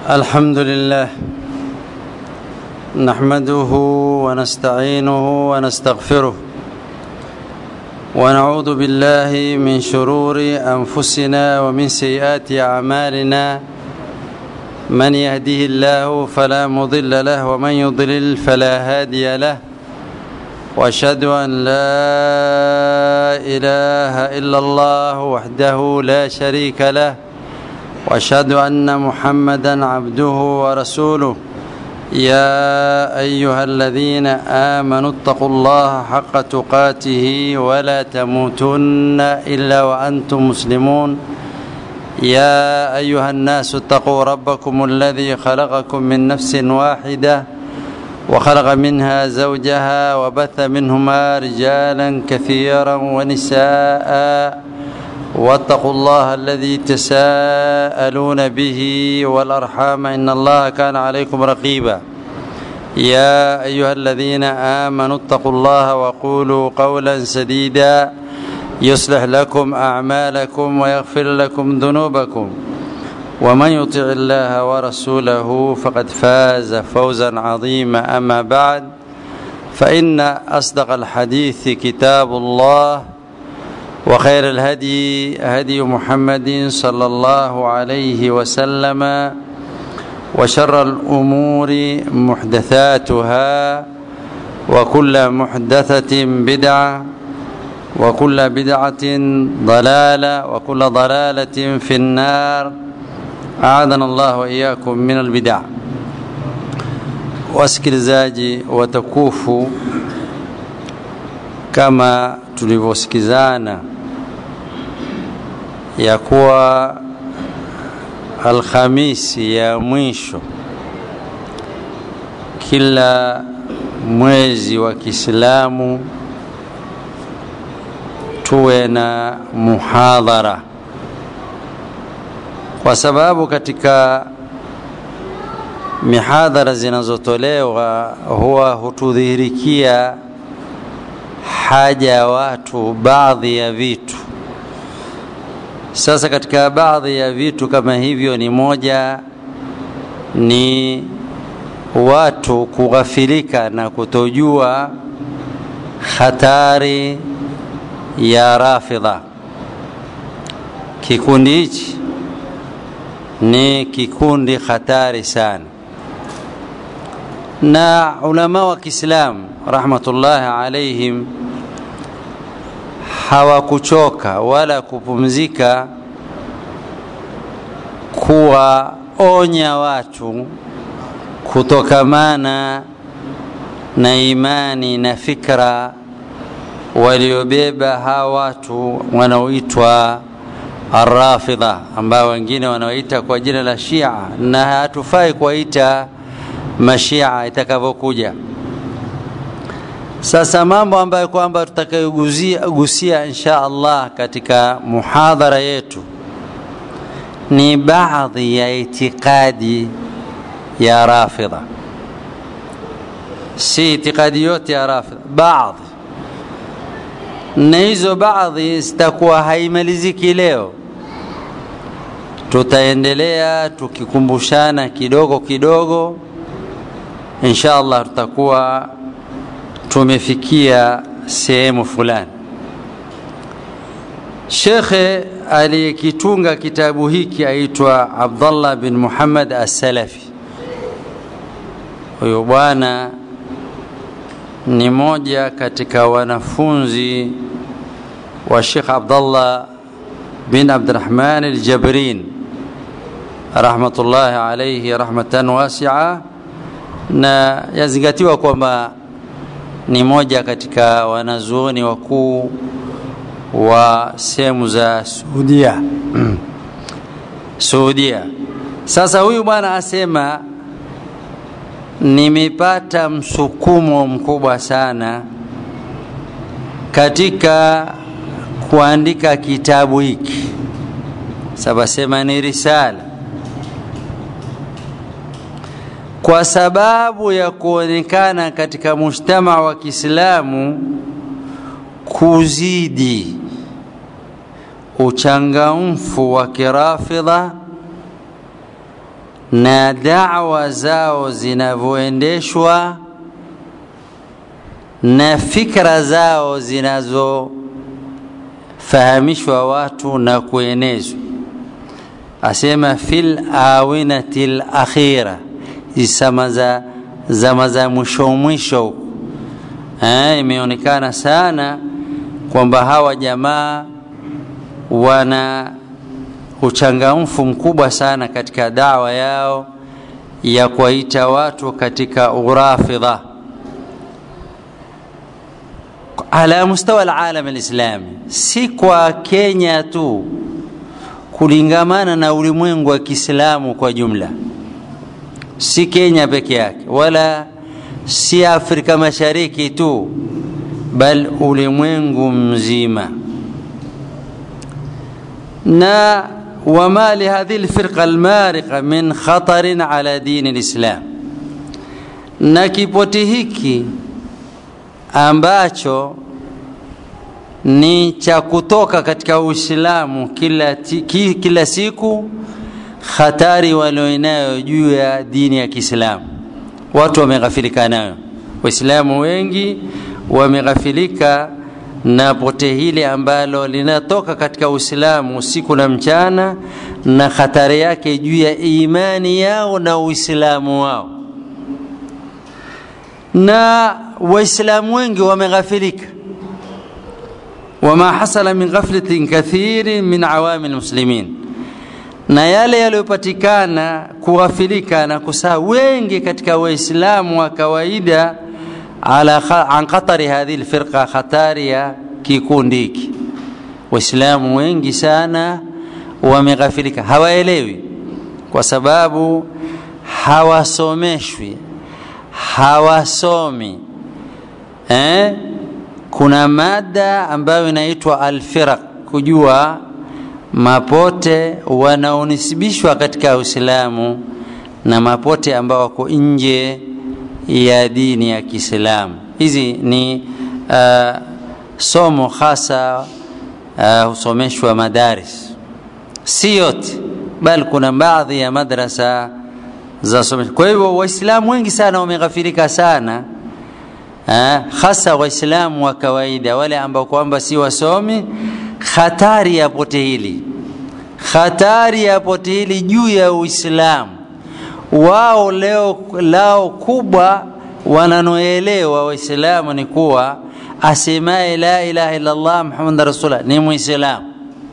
الحمد لله نحمده ونستعينه ونستغفره ونعوذ بالله من شرور انفسنا ومن سيئات اعمالنا من يهده الله فلا مضل له ومن يضلل فلا هادي له واشهد ان لا اله الا الله وحده لا شريك له واشهد ان محمدا عبده ورسوله يا ايها الذين امنوا اتقوا الله حق تقاته ولا تموتن الا وانتم مسلمون يا ايها الناس اتقوا ربكم الذي خلقكم من نفس واحده وخلق منها زوجها وبث منهما رجالا كثيرا ونساء واتقوا الله الذي تساءلون به والارحام ان الله كان عليكم رقيبا يا ايها الذين امنوا اتقوا الله وقولوا قولا سديدا يصلح لكم اعمالكم ويغفر لكم ذنوبكم ومن يطع الله ورسوله فقد فاز فوزا عظيما اما بعد فان اصدق الحديث كتاب الله وخير الهدي هدي محمد صلى الله عليه وسلم وشر الامور محدثاتها وكل محدثه بدعه وكل بدعه ضلاله وكل ضلاله في النار اعاذنا الله واياكم من البدع wasikilizaji watukufu kama tulivyosikizana ya kuwa Alhamisi ya mwisho kila mwezi wa Kiislamu tuwe na muhadhara, kwa sababu katika mihadhara zinazotolewa huwa hutudhihirikia haja ya watu baadhi ya vitu sasa katika baadhi ya vitu kama hivyo ni moja ni watu kughafilika na kutojua hatari ya rafidha kikundi hichi ni kikundi hatari sana na ulama wa Kiislamu rahmatullahi alaihim hawakuchoka wala kupumzika kuwaonya watu kutokamana na imani na fikra waliobeba hawa watu wanaoitwa arrafidha ambao wengine wanaoita kwa jina la Shia na hatufai kuwaita mashia itakavyokuja sasa mambo ambayo kwamba tutakayogusia insha Allah katika muhadhara yetu ni baadhi ya itikadi ya rafidha, si itikadi yote ya rafidha, baadhi na hizo baadhi zitakuwa haimaliziki leo. Tutaendelea tukikumbushana kidogo kidogo, insha Allah tutakuwa tumefikia sehemu fulani. Shekhe aliyekitunga kitabu hiki aitwa Abdallah bin Muhammad As-Salafi. Huyo bwana ni moja katika wanafunzi wa Sheikh Abdallah bin Abdurrahman Al-Jabrin rahmatullahi alayhi rahmatan wasi'a, na yazingatiwa kwamba ni moja katika wanazuoni wakuu wa sehemu za Saudia Saudia. Sasa huyu bwana asema nimepata msukumo mkubwa sana katika kuandika kitabu hiki, sabasema ni risala kwa sababu ya kuonekana katika mujtama wa Kiislamu kuzidi uchangamfu wa kirafidha na dawa zao zinavyoendeshwa na fikra zao zinazofahamishwa watu na kuenezwa asema fil awinati lakhira zama za zama za mwisho mwisho huko eh, imeonekana sana kwamba hawa jamaa wana uchangamfu mkubwa sana katika dawa yao ya kuwaita watu katika urafidha ala mustawa alalam alislami si kwa kenya tu kulingamana na ulimwengu wa kiislamu kwa jumla si kenya peke yake wala si afrika mashariki tu bal ulimwengu mzima na wama lihadhihi lfirqa almariqa min khatarin ala dini lislam na kipoti hiki ambacho ni cha kutoka katika uislamu kila, ki, kila siku hatari walioinayo juu ya dini ya kiislamu watu wameghafilika nayo waislamu wengi wameghafilika na pote hili ambalo linatoka katika uislamu usiku na mchana na hatari yake juu ya imani yao na uislamu wao na waislamu wengi wameghafilika wama hasala min ghaflatin kathirin min awami lmuslimin na yale yaliyopatikana kughafilika na kusaa wengi katika waislamu wa kawaida ala an khatari hadhihi lfirqa hatari ya kikundi hiki waislamu wengi sana wameghafilika hawaelewi kwa sababu hawasomeshwi hawasomi eh? kuna mada ambayo inaitwa alfiraq kujua mapote wanaonisibishwa katika uislamu na mapote ambao wako nje ya dini ya kiislamu hizi ni uh, somo hasa husomeshwa uh, madaris si yote bali kuna baadhi ya madrasa za somesho kwa hivyo waislamu wengi sana wameghafirika sana uh, hasa waislamu wa kawaida wale ambao kwamba si wasomi hatari ya pote hili hatari ya pote hili juu ya uislamu wao leo lao kubwa wananoelewa waislamu ni kuwa asemaye la ilaha illallah muhammad rasulullah ni muislamu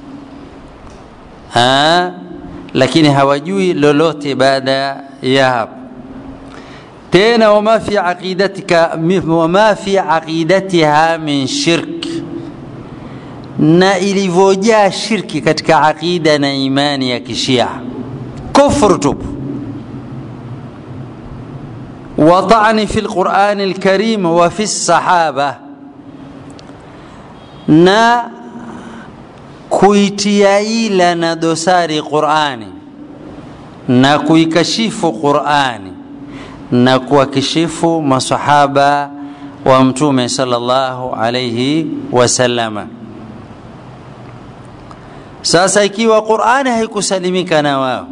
lakini hawajui lolote baada ya hapo tena wama fi aqidatika wama fi aqidatiha min shirk na ilivyojaa shirki katika aqida na imani ya kishia kufru tupu وطعن في القرآن الكريم وفي الصحابة na kuitia ila na dosari Qurani na kuikashifu Qurani na kuwakishifu masahaba wa Mtume sallallahu alayhi wasallama. Sasa ikiwa Qurani haikusalimika na wao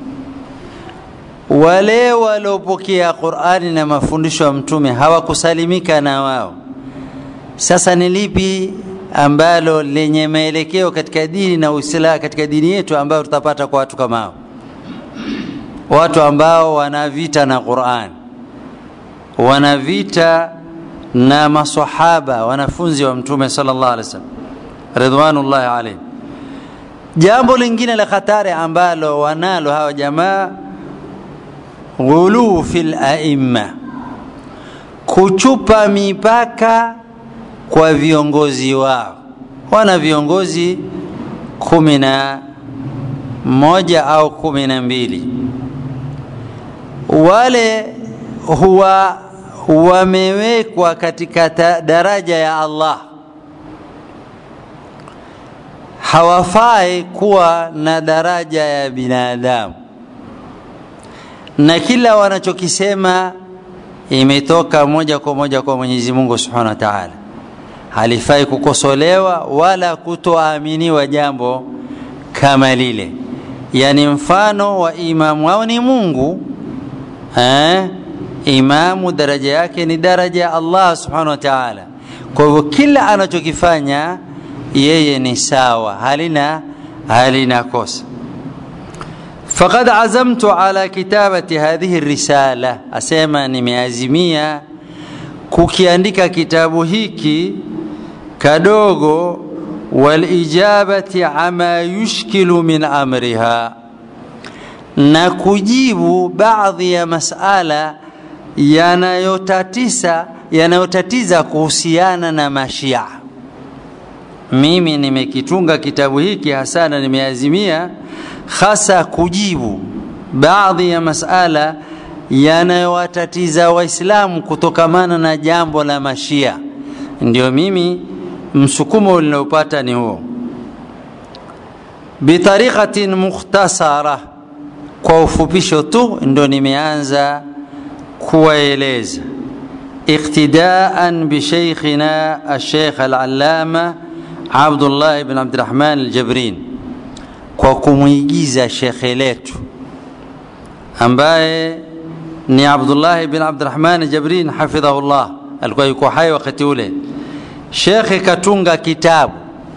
wale waliopokea Qur'ani na mafundisho ya mtume hawakusalimika na wao. Sasa ni lipi ambalo lenye maelekeo katika dini na Uislamu katika dini yetu ambayo tutapata kwa watu kama hao? Watu ambao wana vita na Qur'an, wana vita na maswahaba, wanafunzi wa mtume sallallahu alaihi wasallam ridwanullahi alaihim. Jambo lingine la hatari ambalo wanalo hawa jamaa ghuluu fil aimma, kuchupa mipaka kwa viongozi wao. Wana viongozi kumi na moja au kumi na mbili wale huwa wamewekwa katika daraja ya Allah, hawafai kuwa na daraja ya binadamu na kila wanachokisema imetoka moja kwa moja kwa Mwenyezi Mungu Subhanahu wa Ta'ala. Halifai kukosolewa wala kutoaminiwa jambo kama lile. yani mfano wa imamu wao ni Mungu eh? Imamu daraja yake ni daraja ya Allah subhanahu wa ta'ala. Kwa hivyo kila anachokifanya yeye ni sawa, halina halina kosa. Faqad azamtu ala kitabati hadhihi risala, asema nimeazimia kukiandika kitabu hiki kadogo walijabati ama yushkilu min amriha, na kujibu baadhi ya masala yanayotatiza yanayotatiza kuhusiana na mashia. Mimi nimekitunga kitabu hiki hasa na nimeazimia hasa kujibu baadhi ya masala yanayowatatiza Waislamu kutokamana na jambo la mashia. Ndio mimi msukumo ninaopata ni huo, bitariqatin mukhtasara, kwa ufupisho tu ndo nimeanza kuwaeleza iqtidaan bisheikhina alsheikh alalama Abdullah ibn Abdirahman Aljabrin, kwa kumwigiza shekhe letu ambaye ni Abdullah ibn Abdirahman Aljabrin hafidhahullah, alikuwa yuko hai wakati ule. Shekhe katunga kitabu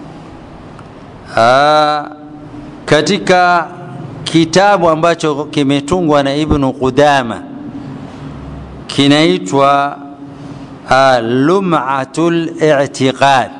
aa, katika kitabu ambacho kimetungwa na Ibnu Qudama kinaitwa Lum'atul I'tiqad.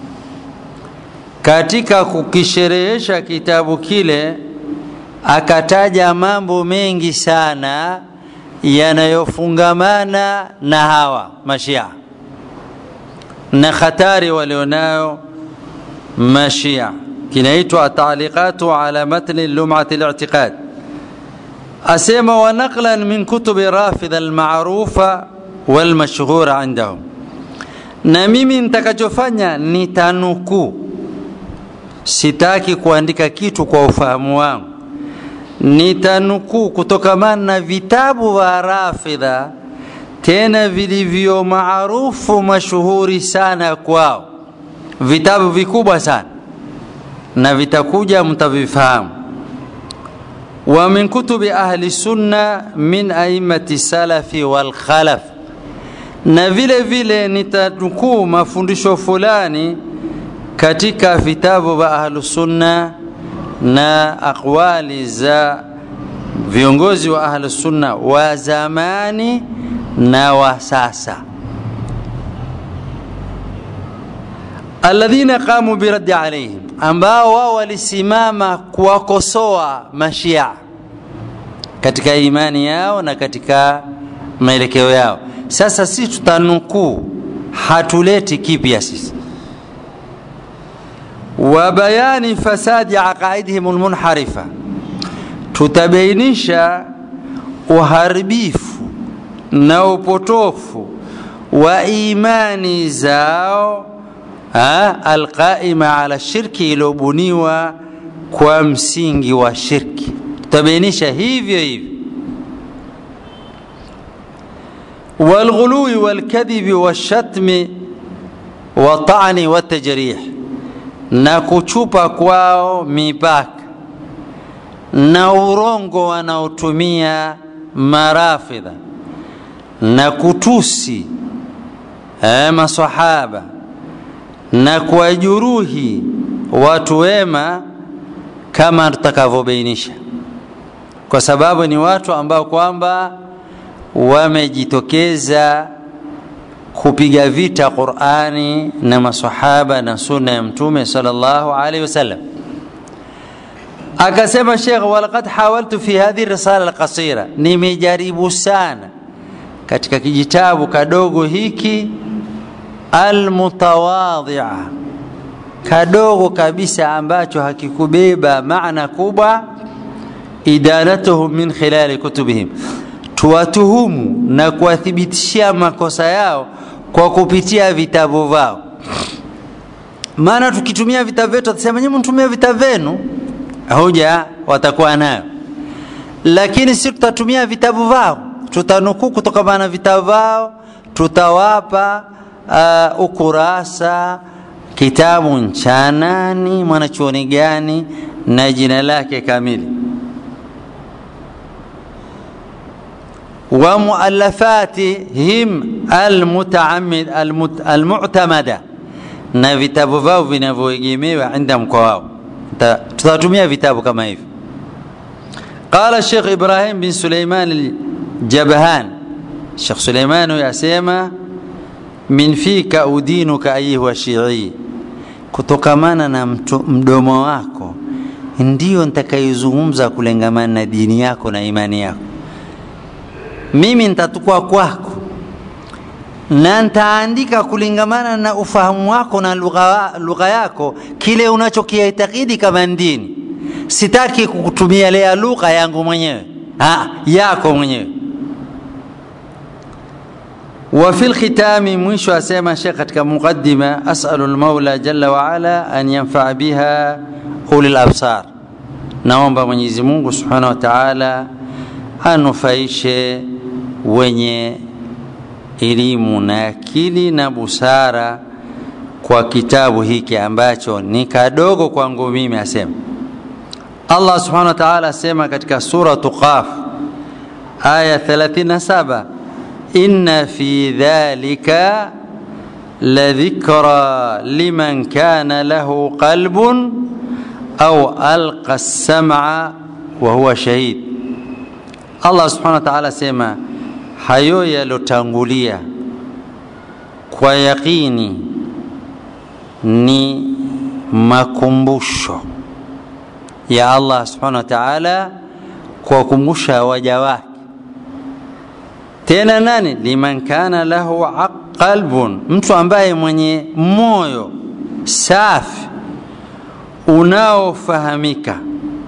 Katika kukisherehesha kitabu kile, akataja mambo mengi sana yanayofungamana na hawa mashia na hatari walionayo mashia. Kinaitwa Ataliqatu ala matni Lum'ati al-I'tiqad asema wa naqlan min kutubi rafidha almarufa walmashhura indahum, na mimi nitakachofanya nitanukuu, sitaki kuandika kitu kwa ufahamu wangu, nitanukuu kutokamana na vitabu vya Rafidha, tena vilivyo maarufu mashuhuri sana kwao, vitabu vikubwa sana, na vitakuja mtavifahamu wa min kutubi ahli sunna min aimati salafi wal khalaf, na vile vile nitanukuu mafundisho fulani katika vitabu vya ahlu sunna na aqwali za viongozi wa ahlu sunna wa zamani na wa sasa, alladhina qamu biraddi alaihim ambao wao walisimama kuwakosoa mashia katika imani yao na katika maelekeo yao. Sasa sisi tutanukuu, hatuleti kipya sisi. wa bayani fasadi aqaidihim almunharifa, tutabainisha uharibifu na upotofu wa imani zao alqaima ala shirki, iliyobuniwa kwa msingi wa shirki. Tutabainisha hivyo hivyo. Walghului walkadhibi washatmi watani watajrih, na kuchupa kwao mipaka na urongo wanaotumia marafidha na kutusi eh, masahaba na kuwajeruhi watu wema kama tutakavyobainisha, kwa sababu ni watu ambao kwamba wamejitokeza kupiga vita Qur'ani na masahaba na sunna ya Mtume sallallahu alaihi wasallam. Akasema Sheikh, walaqad hawaltu fi hadhihi risala alqasira, nimejaribu sana katika kijitabu kadogo hiki almutawadhia kadogo kabisa ambacho hakikubeba maana kubwa, idanatuhum min khilali kutubihim, tuwatuhumu na kuwathibitishia makosa yao kwa kupitia vitabu vyao. Maana tukitumia vitabu vyetu watasema nyinyi mtumia vitabu vyenu, hoja watakuwa nayo, lakini si tutatumia vitabu vyao, tutanukuu kutokana na vitabu vyao, tutawapa uh, ukurasa kitabu cha nani mwanachuoni gani na jina lake kamili wa muallafatihim almutaamid almu'tamada na vitabu vyao vinavyoegemewa inda mkoa wao tutatumia vitabu kama hivi qala Sheikh Ibrahim bin Suleiman al-Jabhan Sheikh Suleiman yasema min fika udinuka ayuha shi'i kutokamana na mtu, mdomo wako ndiyo nitakayezungumza kulengamana na dini yako na imani yako mimi nitatukua kwako na nitaandika kulingamana na ufahamu wako na lugha, lugha yako kile unachokiitakidi kama dini sitaki kukutumia lea lugha yangu mwenyewe ha, yako mwenyewe وفي الختام مش أسمى شيخ katika مقدمة أسأل المولى جل وعلا أن ينفع بها أولي الأبصار naomba Mwenyezi Mungu Subhanahu wa Ta'ala anufaishe wenye elimu na akili na busara kwa kitabu hiki ambacho ni kadogo kwangu mimi asema Allah Subhanahu wa Ta'ala asema katika suratu Qaf aya 37 inna fi dhalika لذكرى لمن كان له قلب أو ألقى السمع وهو شهيد Allah subhanahu wa ta'ala sema hayo yalotangulia kwa yakini ni makumbusho ya Allah subhanahu wa ta'ala kuwakumbusha waja wake tena nani liman kana lahu qalbun mtu ambaye mwenye moyo safi unaofahamika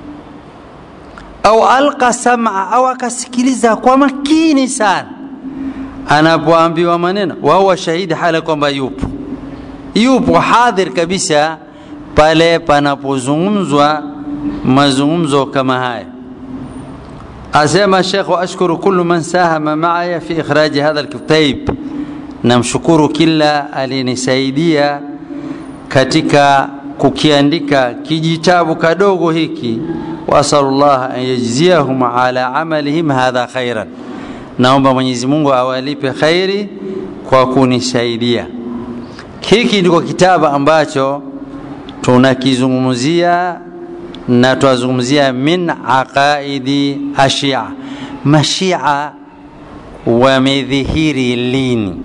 au alqa sam'a au akasikiliza kwa makini sana anapoambiwa maneno wahuwa shahidi hala kwamba yupo yupo hadhir kabisa pale panapozungumzwa mazungumzo kama haya asema Sheikh ashkuru kullu man sahama maaya fi ikhraji hadha alkitab namshukuru kila alinisaidia katika kukiandika kijitabu kadogo hiki wasalullah an yajziyahum ala amalihim hadha khairan naomba Mwenyezi Mungu awalipe khairi kwa kunisaidia hiki ndiko kitabu ambacho tunakizungumzia na twazungumzia min aqaidi ashia mashia wamedhihiri lini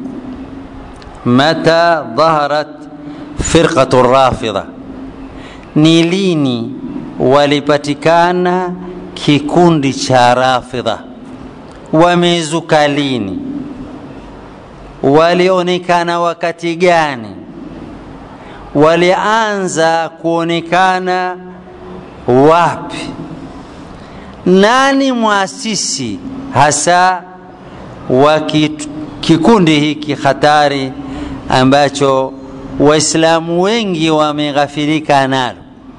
mata dhaharat firqatu rafidha ni lini walipatikana kikundi cha rafidha wamezuka lini walionekana wakati gani walianza kuonekana wapi nani mwasisi hasa wa kikundi hiki hatari ambacho waislamu wengi wameghafirika nalo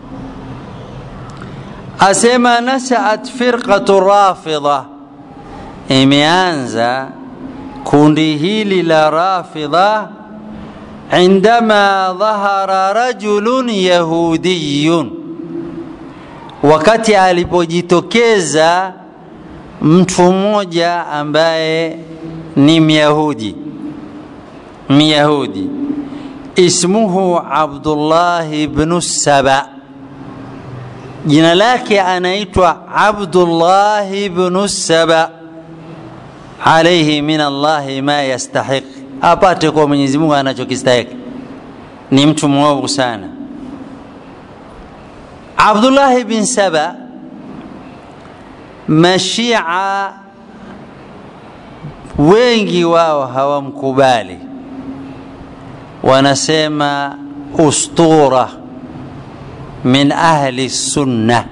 asema nashaat firqatu rafidha imeanza kundi hili la rafidha indama dhahara rajulun yahudiyun wakati alipojitokeza mtu mmoja ambaye ni myahudi myahudi ismuhu abdullah ibnu saba jina lake anaitwa abdullah ibnu saba alaihi min allahi ma yastahiq apate kwa mwenyezi mungu anachokistahiki ni mtu mwovu sana abdullahi bin saba mashia wengi wao hawamkubali wanasema ustura min ahli sunna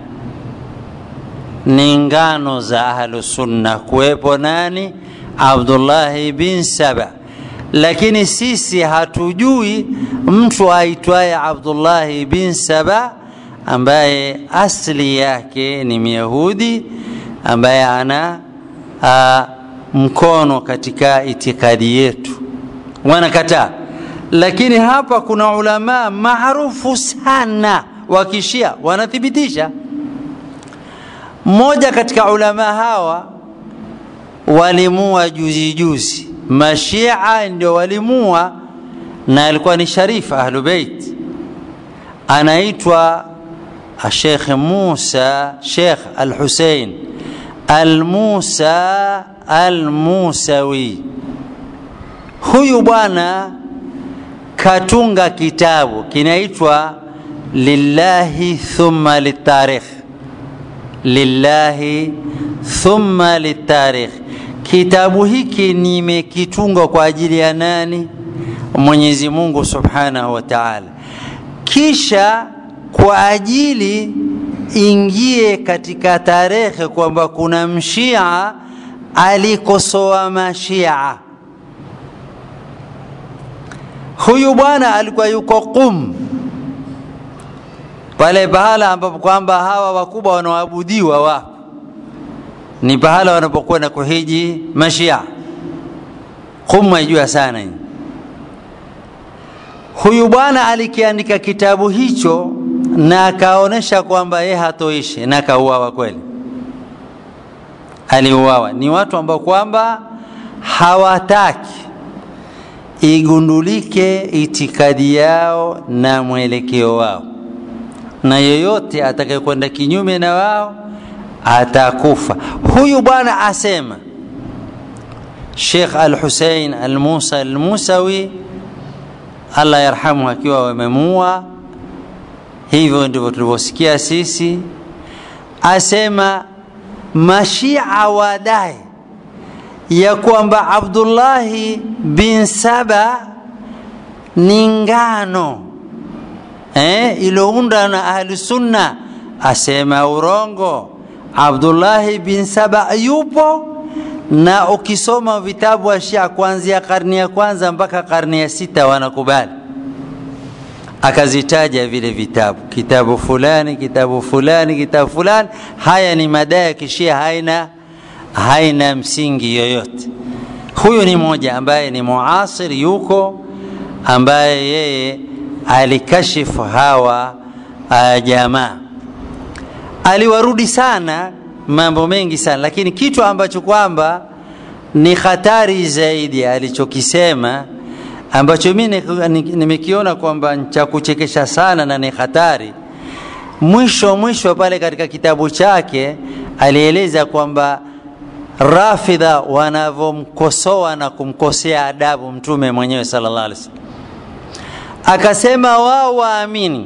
ni ngano za ahlu sunna kuwepo nani abdullahi bin saba lakini sisi hatujui mtu aitwaye abdullahi bin saba ambaye asli yake ni myahudi ambaye ana a, mkono katika itikadi yetu wanakataa lakini hapa kuna ulamaa maarufu sana wa kishia wanathibitisha mmoja katika ulamaa hawa walimua juzi juzi mashia ndio walimua na alikuwa ni sharif ahlubeit anaitwa Sheikh Musa Sheikh Al-Hussein Al-Musa Al-Musawi huyu bwana katunga kitabu kinaitwa lillahi thumma litarikh lillahi thumma litarikh kitabu hiki nimekitunga kwa ajili ya nani Mwenyezi Mungu Subhanahu wa Ta'ala kisha kwa ajili ingie katika tarehe kwamba kuna mshia alikosoa mashia huyu bwana alikuwa yuko Qum pale pahala ambapo kwamba hawa wakubwa wanaoabudiwa wapo ni pahala wanapokwenda kuhiji mashia Qum haijua sana hii huyu bwana alikiandika kitabu hicho na akaonesha kwamba yeye hatoishi na akauawa kweli aliuawa ni watu ambao kwamba hawataki igundulike itikadi yao na mwelekeo wao na yeyote atakayekwenda kinyume na wao atakufa huyu bwana asema Sheikh Al-Hussein Al-Musa Al-Musawi Allah yarhamu akiwa wamemua hivyo ndivyo tulivyosikia sisi asema mashia wadai ya kwamba Abdullahi bin Saba ni ngano eh, iliyounda na ahli sunna asema urongo Abdullahi bin Saba yupo na ukisoma vitabu wa Shia kuanzia karni ya kwanza mpaka karni ya sita wanakubali akazitaja vile vitabu kitabu fulani kitabu fulani kitabu fulani haya ni madai ya kishia haina haina msingi yoyote huyu ni mmoja ambaye ni muasir yuko ambaye yeye alikashifu hawa uh, jamaa aliwarudi sana mambo mengi sana lakini kitu ambacho kwamba ni hatari zaidi alichokisema ambacho mi nimekiona kwamba cha kuchekesha sana na ni hatari mwisho mwisho pale katika kitabu chake alieleza kwamba rafidha wanavyomkosoa na kumkosea adabu mtume mwenyewe sallallahu alaihi wasallam akasema wao waamini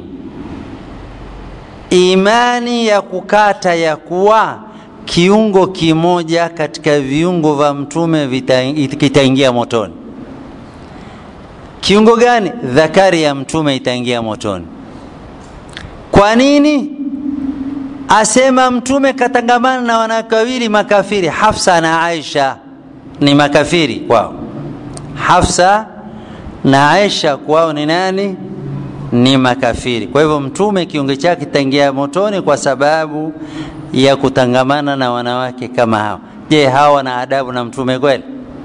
imani ya kukata ya kuwa kiungo kimoja katika viungo vya mtume kitaingia motoni kiungo gani dhakari ya mtume itaingia motoni kwa nini asema mtume katangamana na wanawake wawili makafiri hafsa na aisha ni makafiri kwao hafsa na aisha kwao ni nani ni makafiri kwa hivyo mtume kiungo chake kitaingia motoni kwa sababu ya kutangamana na wanawake kama hao je hawa wana adabu na mtume kweli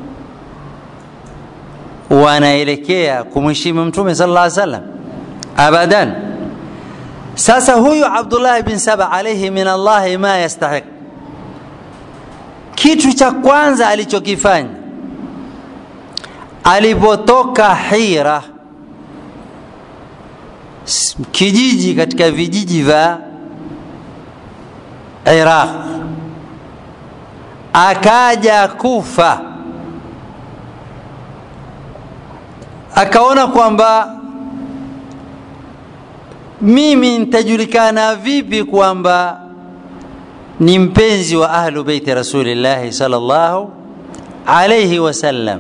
wanaelekea kumheshimu mtume sallallahu alaihi wasallam abadan sasa huyu abdullah bin saba alaihi min allahi ma yastahiq kitu cha kwanza alichokifanya alipotoka hira kijiji katika vijiji vya Iraq akaja Kufa akaona kwamba mimi nitajulikana vipi kwamba ni mpenzi wa ahlu beiti rasulillahi sallallahu alayhi wasallam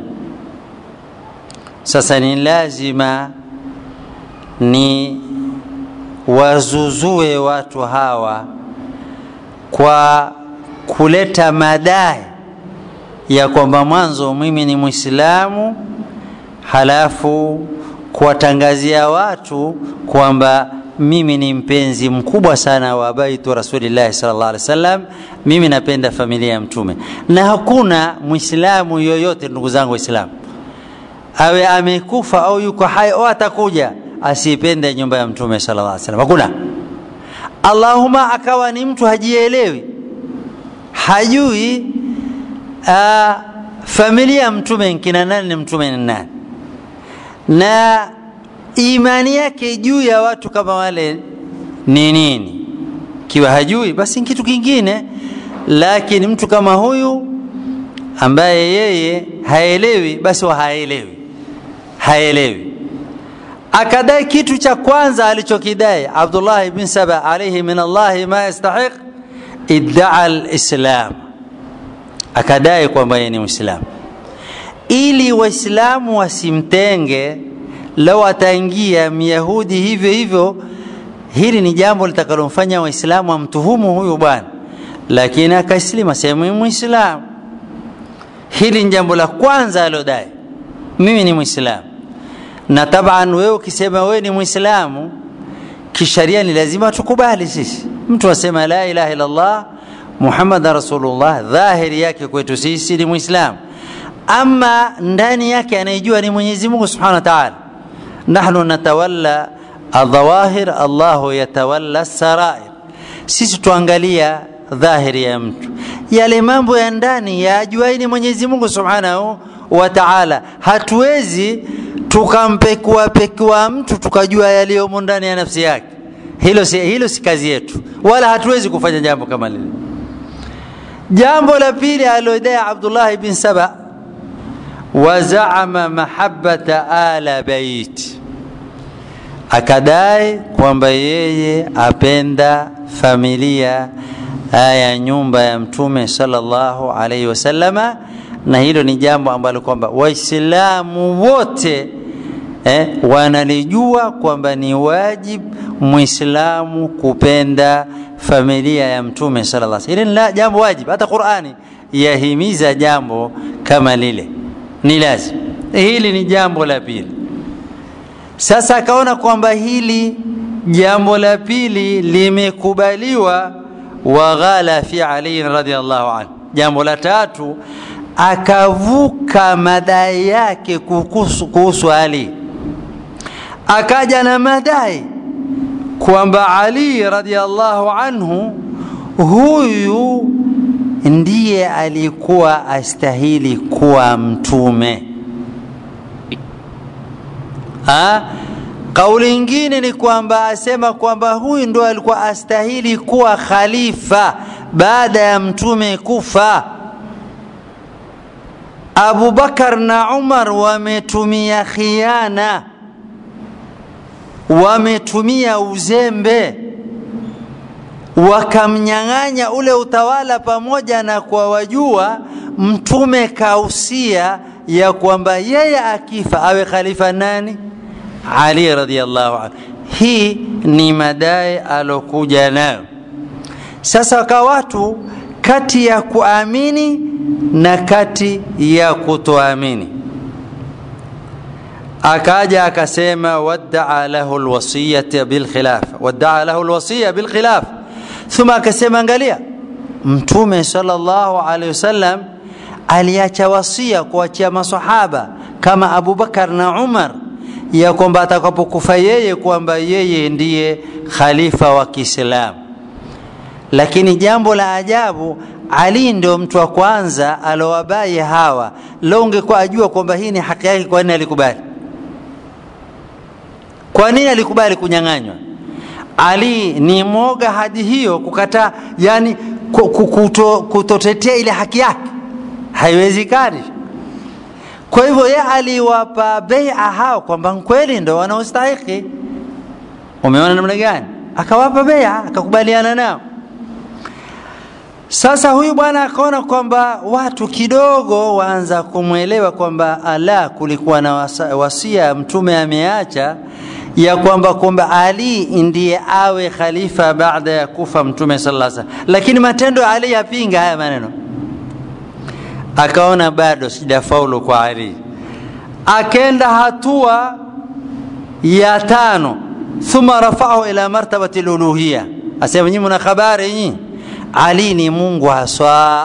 sasa ni lazima ni wazuzue watu hawa kwa kuleta madai ya kwamba mwanzo mimi ni mwislamu halafu kuwatangazia watu kwamba mimi ni mpenzi mkubwa sana wa baitu rasulillahi sallallahu alaihi wasallam mimi napenda familia ya mtume na hakuna mwislamu yoyote ndugu zangu waislamu awe amekufa au yuko hai au atakuja asipende nyumba ya mtume sallallahu alaihi wasallam hakuna allahuma akawa ni mtu hajielewi hajui uh, familia ya mtume kina nani ni mtume ni nani na imani yake juu ya watu kama wale ni nini kiwa hajui basi ni kitu kingine lakini mtu kama huyu ambaye yeye haelewi basi wa haelewi haelewi akadai kitu cha kwanza alichokidai abdullah bin saba alaihi min allahi ma yastahiq iddaa lislam akadai kwamba yeye ni mwislamu ili waislamu wasimtenge lau ataingia myahudi hivyo hivyo hili ni jambo litakalomfanya waislamu wamtuhumu huyu bwana lakini akaslima sehemu mwislamu hili ni jambo la kwanza alodai mimi ni mwislamu na taban wewe ukisema wewe ni mwislamu kisharia ni lazima tukubali sisi mtu asema la ilaha illallah muhammadan rasulullah dhahiri yake kwetu sisi ni mwislamu ama ndani yake anayejua ni mwenyezi mungu subhanahu wa taala nahnu natawalla aldhawahir allahu yatawalla sarair sisi tuangalia dhahiri ya mtu yale mambo ya ndani yajuaini mwenyezi mungu subhanahu wa taala hatuwezi tukampekuapekua mtu tukajua yaliyomo ndani ya nafsi yake hilo si, hilo si kazi yetu wala hatuwezi kufanya jambo kama lile jambo la pili alilodai abdullahi bin saba wazaama mahabata ala bait akadai kwamba yeye apenda familia ya nyumba ya mtume sallallahu alaihi wasallama na hilo ni jambo ambalo kwamba waislamu wote eh, wanalijua kwamba ni wajib mwislamu kupenda familia ya mtume sallallahu alaihi wasallam. Hili ni jambo wajib, hata Qur'ani yahimiza jambo kama lile, ni lazima. Hili ni jambo la pili. Sasa akaona kwamba hili jambo la pili limekubaliwa, waghala fi Ali radhiallahu anhu. Jambo la tatu akavuka madai yake kuhusu, kuhusu Ali, akaja na madai kwamba Ali radhiallahu anhu huyu ndiye alikuwa astahili kuwa mtume. Ha? Kauli ingine ni kwamba asema kwamba huyu ndo alikuwa astahili kuwa khalifa baada ya mtume kufa. Abu Bakar na Umar wametumia khiana, wametumia uzembe, wakamnyang'anya ule utawala, pamoja na kwa wajua mtume kausia ya kwamba yeye akifa awe khalifa nani? Ali radhiallahu anhu. Hii ni madai alokuja nayo. Sasa kwa watu kati ya kuamini na kati ya kutoamini, akaja akasema waddaa lahu lwasiyata bilkhilafa, waddaa lahu lwasiya bilkhilafa. Thumma akasema, angalia, Mtume sallallahu alaihi wasallam aliacha wasia kuachia masahaba kama Abubakar na Umar ya kwamba atakapokufa yeye kwamba yeye ndiye khalifa wa Kiislamu. Lakini jambo la ajabu, Ali ndio mtu wa kwanza alowabai hawa. Leo ungekuwa ajua kwamba hii ni haki yake, kwa nini alikubali? Kwa nini alikubali kunyang'anywa? Ali ni mwoga hadi hiyo kukataa, yani kuto, kutotetea ile haki yake, haiwezekani. Kwa hivyo yeye aliwapa beia hao kwamba kweli ndo wanaostahiki. Umeona namna gani? Akawapa beia, akakubaliana nao. Sasa huyu bwana akaona kwamba watu kidogo waanza kumwelewa kwamba ala, kulikuwa na wasia mtume ameacha ya kwamba kwamba Ali ndiye awe khalifa baada ya kufa mtume sallallahu alaihi wasallam, lakini matendo ya Ali yapinga haya maneno akaona bado sijafaulu kwa Ali, akenda hatua ya tano, thumma rafaahu ila martabati luluhiya, asema nyinyi mna habari nyinyi, Ali ni Mungu haswa.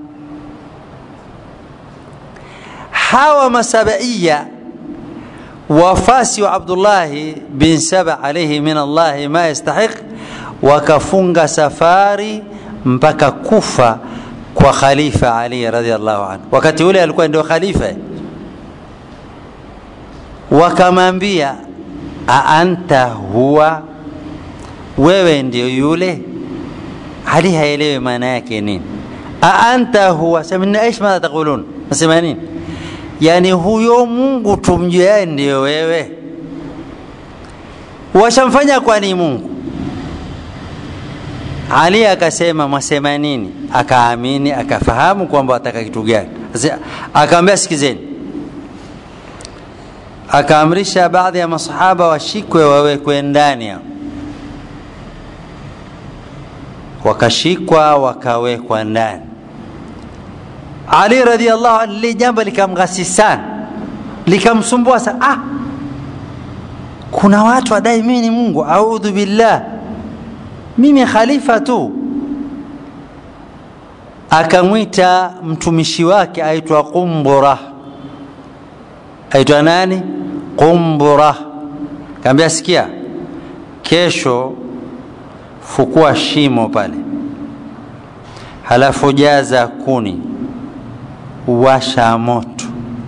Hawa masabaiya wafasi wa Abdullahi bin Saba alayhi min Allahi ma yastahiq, wakafunga safari mpaka Kufa kwa khalifa Ali radhiallahu anhu. Wakati ule alikuwa ndio khalifa, wakamwambia aanta huwa, wewe ndio yule. Ali haelewi maana yake nini. aanta huwa, sema aish, madha taqulun, nasema nini? Yani huyo Mungu tumjuaye ndio wewe, washamfanya kwani Mungu ali akasema mwasema nini? Akaamini, akafahamu kwamba wataka kitu gani. Akaambia sikizeni, akaamrisha baadhi ya masahaba washikwe wawekwe ndani hao, wakashikwa wakawekwa ndani. Ali radhiallahu anhu, lile jambo likamghasi sana, likamsumbua sana. Ah, kuna watu wadai mimi ni Mungu, audhu billah mimi khalifa tu. Akamwita mtumishi wake aitwa Qumbura, aitwa nani? Qumbura. Kaambia, sikia, kesho fukua shimo pale, halafu jaza kuni, washa moto,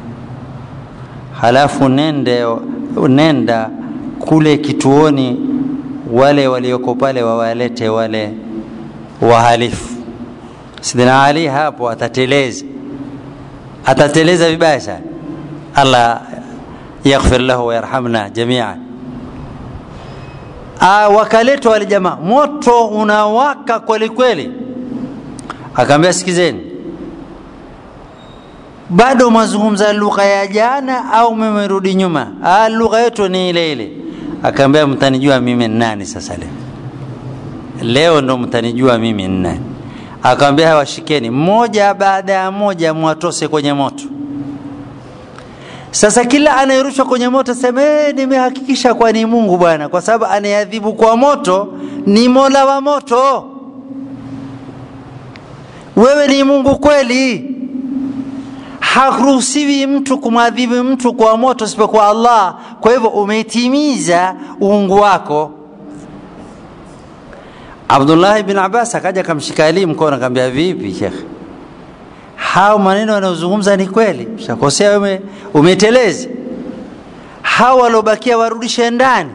halafu nende, nenda kule kituoni wale walioko pale wawalete wale wahalifu. Sidina Ali hapo atateleza, atateleza vibaya sana. Allah yaghfir lahu wayarhamna jamian. Wakaletwa wale jamaa, moto unawaka kweli kweli. Akaambia, sikizeni, bado mazungumza lugha ya jana au mmerudi nyuma? Ah, lugha yetu ni ile ile akaambia mtanijua mimi ni nani sasa leo leo ndo mtanijua mimi ni nani akamwambia hawashikeni mmoja baada ya moja mwatose kwenye moto sasa kila anayerushwa kwenye moto sema nimehakikisha kwa ni mungu bwana kwa sababu anayeadhibu kwa moto ni mola wa moto wewe ni mungu kweli haruhusiwi mtu kumwadhibu mtu kwa moto isipokuwa Allah. Kwa hivyo umetimiza uungu wako. Abdullah bin Abbas akaja akamshika Ali mkono akamwambia, vipi shekhe, hao maneno wanayozungumza ni kweli? Ushakosea wewe, umetelezi. Hao waliobakia warudishe ndani,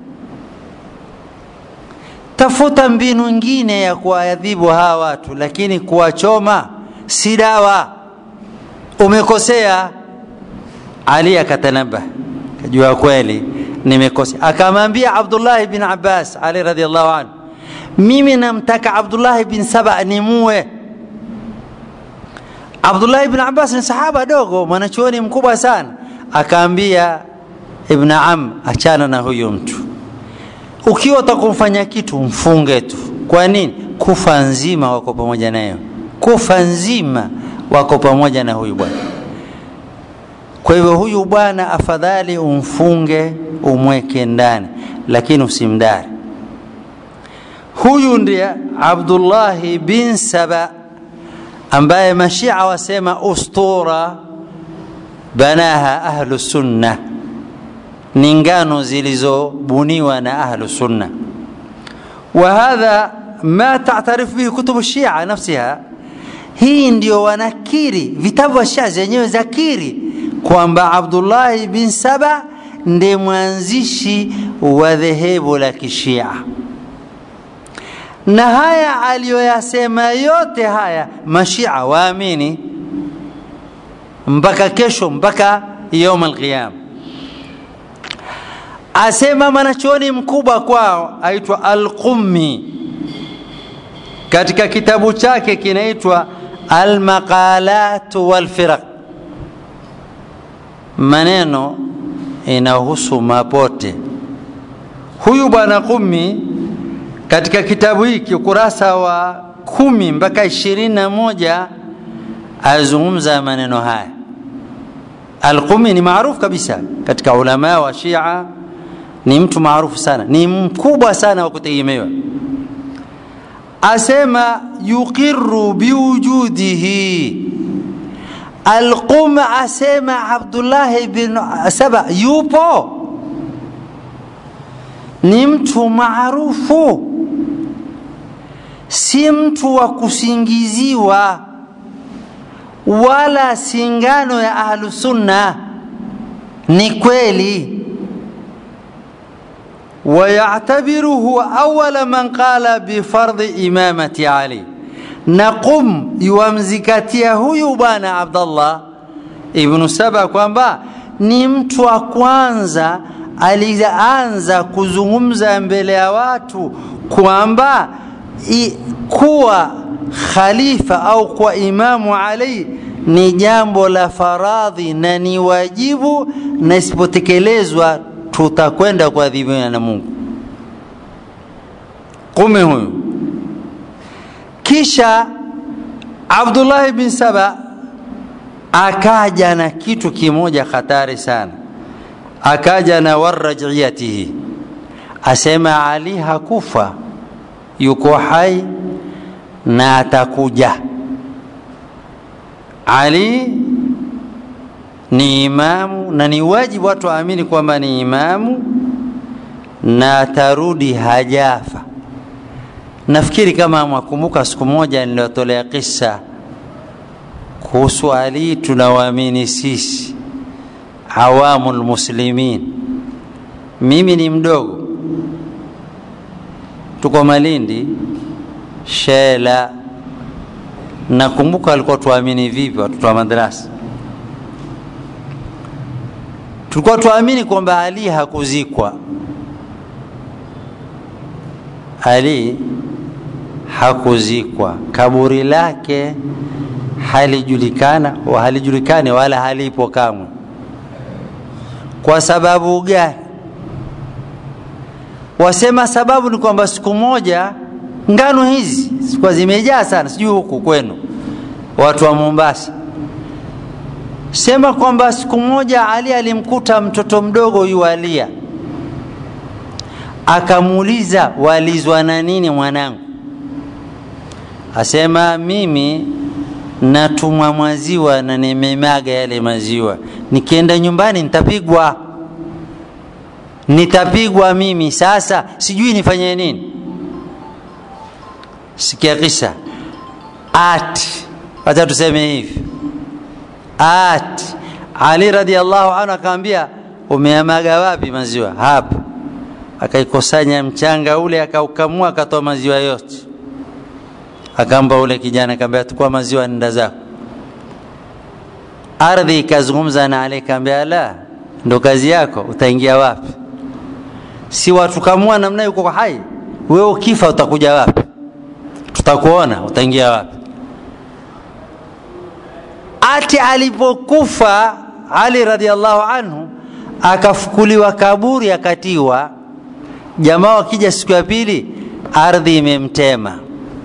tafuta mbinu nyingine ya kuwaadhibu hawa watu, lakini kuwachoma si dawa umekosea. Ali akatanabah, kajua kweli nimekosea. Akamwambia Abdullah bin Abbas, Ali radhiallahu anhu, mimi namtaka Abdullah bin Saba nimue. Abdullah bin Abbas ni sahaba dogo, mwanachuoni mkubwa sana. Akaambia Ibn Am, achana na huyu mtu, ukiwa utakumfanya kitu mfunge tu. Kwa nini? Kufa nzima wako pamoja nayo, kufa nzima wako pamoja na huyu bwana. Kwa hivyo huyu bwana afadhali umfunge umweke ndani, lakini usimdari. Huyu ndiye Abdullahi bin Saba ambaye mashia wasema ustura banaha ahlu sunna, ni ngano zilizobuniwa na ahlu sunna. Wa hadha ma tatarifu bihi kutubu shia nafsiha hii ndio wanakiri vitabu vya Shia zenyewe zakiri kwamba Abdullahi bin Saba ndiye mwanzishi wa dhehebu la Kishia, na haya aliyoyasema yote haya mashia waamini mpaka kesho, mpaka yaum alqiyama. Asema mwanachuoni mkubwa kwao aitwa Alqummi katika kitabu chake kinaitwa Almaqalat walfiraq, maneno inahusu mapote. Huyu bwana Qummi katika kitabu hiki ukurasa wa kumi mpaka ishirini na moja azungumza maneno haya. Alqumi ni maarufu kabisa katika ulama wa Shia, ni mtu maarufu sana, ni mkubwa sana wa kutegemewa. Asema yuqiru biwujudihi Alqum asema Abdullah bin Saba yupo, ni mtu maarufu, si mtu wa kusingiziwa wala singano ya ahlusunna ni kweli ويعتبره أول من قال بفرض إمامة علي نقم يومزكتيا huyu bwana Abdullah ibn Saba kwamba ni mtu wa kwanza alianza kuzungumza mbele ya watu kwamba kuwa khalifa au kwa imamu Ali ni jambo la faradhi na ni wajibu na isipotekelezwa tutakwenda kuadhibiwa na Mungu. Kume huyu. Kisha Abdullah bin Saba akaja na kitu kimoja hatari sana, akaja na warajiyatihi, asema Ali hakufa, yuko hai na atakuja. Ali ni imamu na ni wajibu watu waamini kwamba ni imamu na atarudi hajafa. Nafikiri kama mwakumbuka, siku moja niliwatolea kisa kuhusu Ali, tunawaamini sisi awamu lmuslimin. Mimi ni mdogo, tuko Malindi Shela. Nakumbuka alikuwa tuamini vipi watoto wa madrasa tulikuwa tuamini kwamba Ali hakuzikwa. Ali hakuzikwa, kaburi lake halijulikana halijulikani wala halipo kamwe. Kwa sababu gani? Wasema sababu ni kwamba siku moja ngano hizi zilikuwa zimejaa sana, sijui huku kwenu watu wa Mombasa sema kwamba siku moja Ali alimkuta mtoto mdogo yualia, akamuuliza walizwa na nini mwanangu? Asema mimi natumwa maziwa na nimemaga yale maziwa, nikienda nyumbani nitapigwa, nitapigwa mimi. Sasa sijui nifanye nini. Sikia kisa ati, wacha tuseme hivi ati Ali radhiallahu anhu akamwambia, umeamaga wapi maziwa? Hapa. Akaikusanya mchanga ule, akaukamua, akatoa maziwa yote, akampa ule kijana, akamwambia, tukua maziwa, nenda zako. Ardhi ikazungumza na Ali, akamwambia, la, ndo kazi yako, utaingia wapi? Si watukamua namna yuko kwa hai, wewe ukifa utakuja wapi? Tutakuona, utaingia wapi? ati alipokufa Ali radhiallahu anhu akafukuliwa kaburi akatiwa. Jamaa wakija siku ya pili, ardhi imemtema,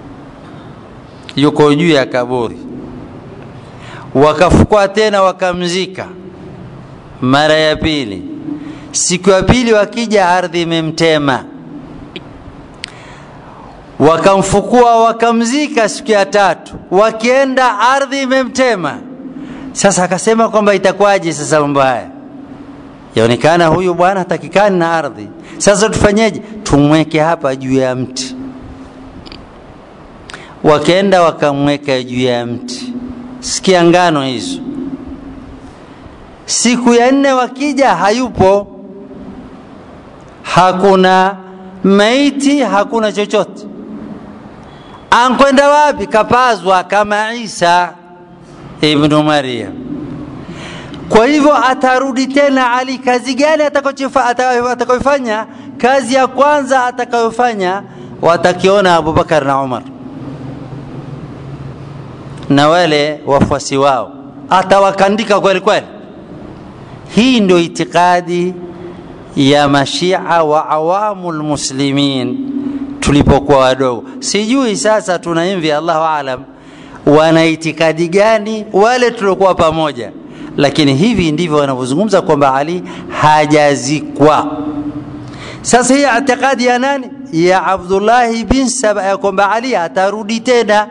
yuko juu ya kaburi. Wakafukua tena wakamzika mara ya pili. Siku ya pili wakija, ardhi imemtema, wakamfukua wakamzika. Siku ya tatu wakienda, ardhi imemtema. Sasa akasema kwamba itakuwaje sasa mambo haya? Yaonekana huyu bwana hatakikani na ardhi. Sasa tufanyeje? Tumweke hapa juu ya mti. Wakaenda wakamweka juu ya mti. Sikia ngano hizo. Siku ya nne wakija, hayupo, hakuna maiti, hakuna chochote. Ankwenda wapi? Kapazwa kama Isa ibnu Maryam. Kwa hivyo atarudi tena Ali. Kazi gani atakayofanya? Kazi ya kwanza atakayofanya, watakiona Abubakar na Umar na wale wafuasi wao, atawakandika kweli kweli. Hii ndio itikadi ya mashia wa awamu lmuslimin tulipokuwa wadogo. Sijui sasa tunaimvi, Allahu alam, wana itikadi gani wale tuliokuwa pamoja, lakini hivi ndivyo wanavyozungumza kwamba Ali hajazikwa. Sasa hii itikadi ya nani? Ya Abdullahi bin Saba, ya kwamba Ali atarudi tena.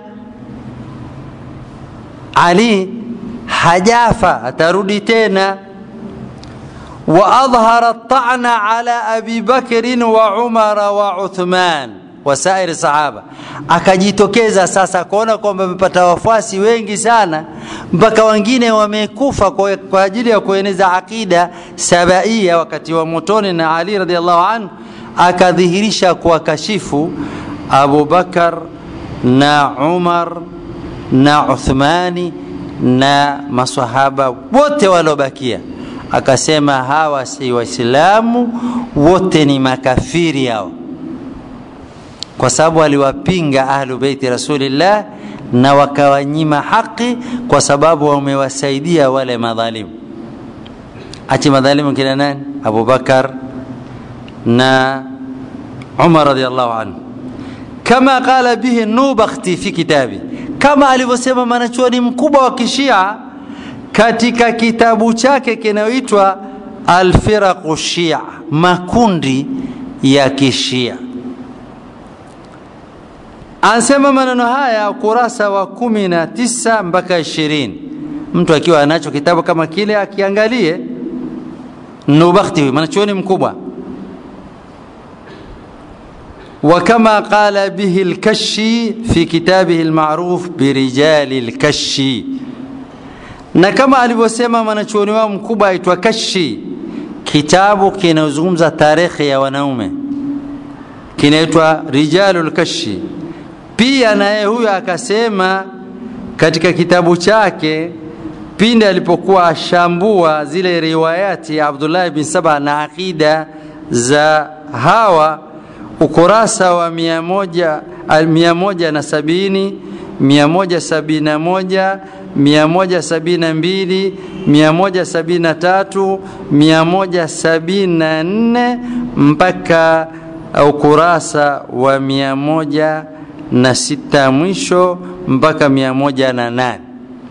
Ali hajafa, atarudi tena. Wa adhhara at-ta'na ala Abi Bakr wa Umar wa Uthman wasairi sahaba akajitokeza sasa kuona kwamba amepata wafuasi wengi sana mpaka wengine wamekufa kwa, kwa ajili ya kueneza aqida sabaia wakati wa motoni na ali radiallahu anhu akadhihirisha kuwakashifu abubakar na umar na uthmani na masahaba wote waliobakia akasema hawa si waislamu wote ni makafiri hao kwa sababu aliwapinga ahlu beiti rasulillah na wakawanyima haki kwa sababu wamewasaidia wale madhalimu achi madhalimu kina nani abubakar na umar radiallahu anhu kama qala bihi nubakhti fi kitabi kama alivyosema mwanachuoni mkubwa wa kishia katika kitabu chake kinayoitwa alfiraqu shia makundi ya kishia anasema maneno haya ukurasa wa kumi na tisa mpaka ishirini mtu akiwa anacho kitabu kama kile akiangalie nubakhti huyu mwanachuoni mkubwa وكما قال به الكشي في كتابه المعروف برجال الكشي na kama alivyosema mwanachuoni wao mkubwa aitwa Kashi, kitabu kinazungumza tarehe ya wanaume kinaitwa Rijalul Kashi. Pia naye huyo akasema katika kitabu chake pindi alipokuwa ashambua zile riwayati ya Abdullah bin Saba na akida za hawa ukurasa wa mia moja, mia moja na sabini mia moja sabini na moja mia moja sabini na mbili mia moja sabini na tatu mia moja sabini na nne mpaka ukurasa wa mia moja na sita mwisho mpaka mia moja na nane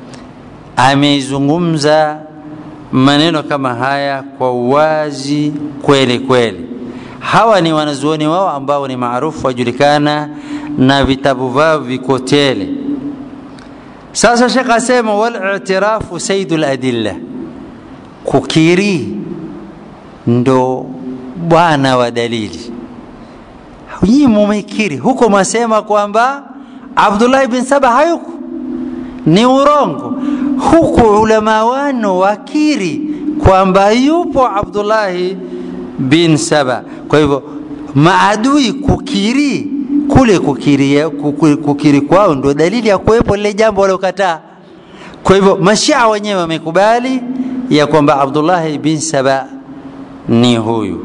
ameizungumza maneno kama haya kwa uwazi kweli kweli hawa ni wanazuoni wao ambao ni maarufu wajulikana na vitabu vyao viko tele sasa shekh asema walitirafu saidu ladilla kukiri ndo bwana wa dalili nyii mumekiri huko mwasema kwamba abdullahi bin saba hayuko ni urongo huku ulama wano wakiri kwamba yupo abdullahi bin saba kwa hivyo maadui kukiri kule kukiri, kukiri, kukiri kwao ndo dalili ya kuwepo lile jambo waliokataa kwa hivyo mashia wenyewe wamekubali ya kwamba abdullahi bin saba ni huyu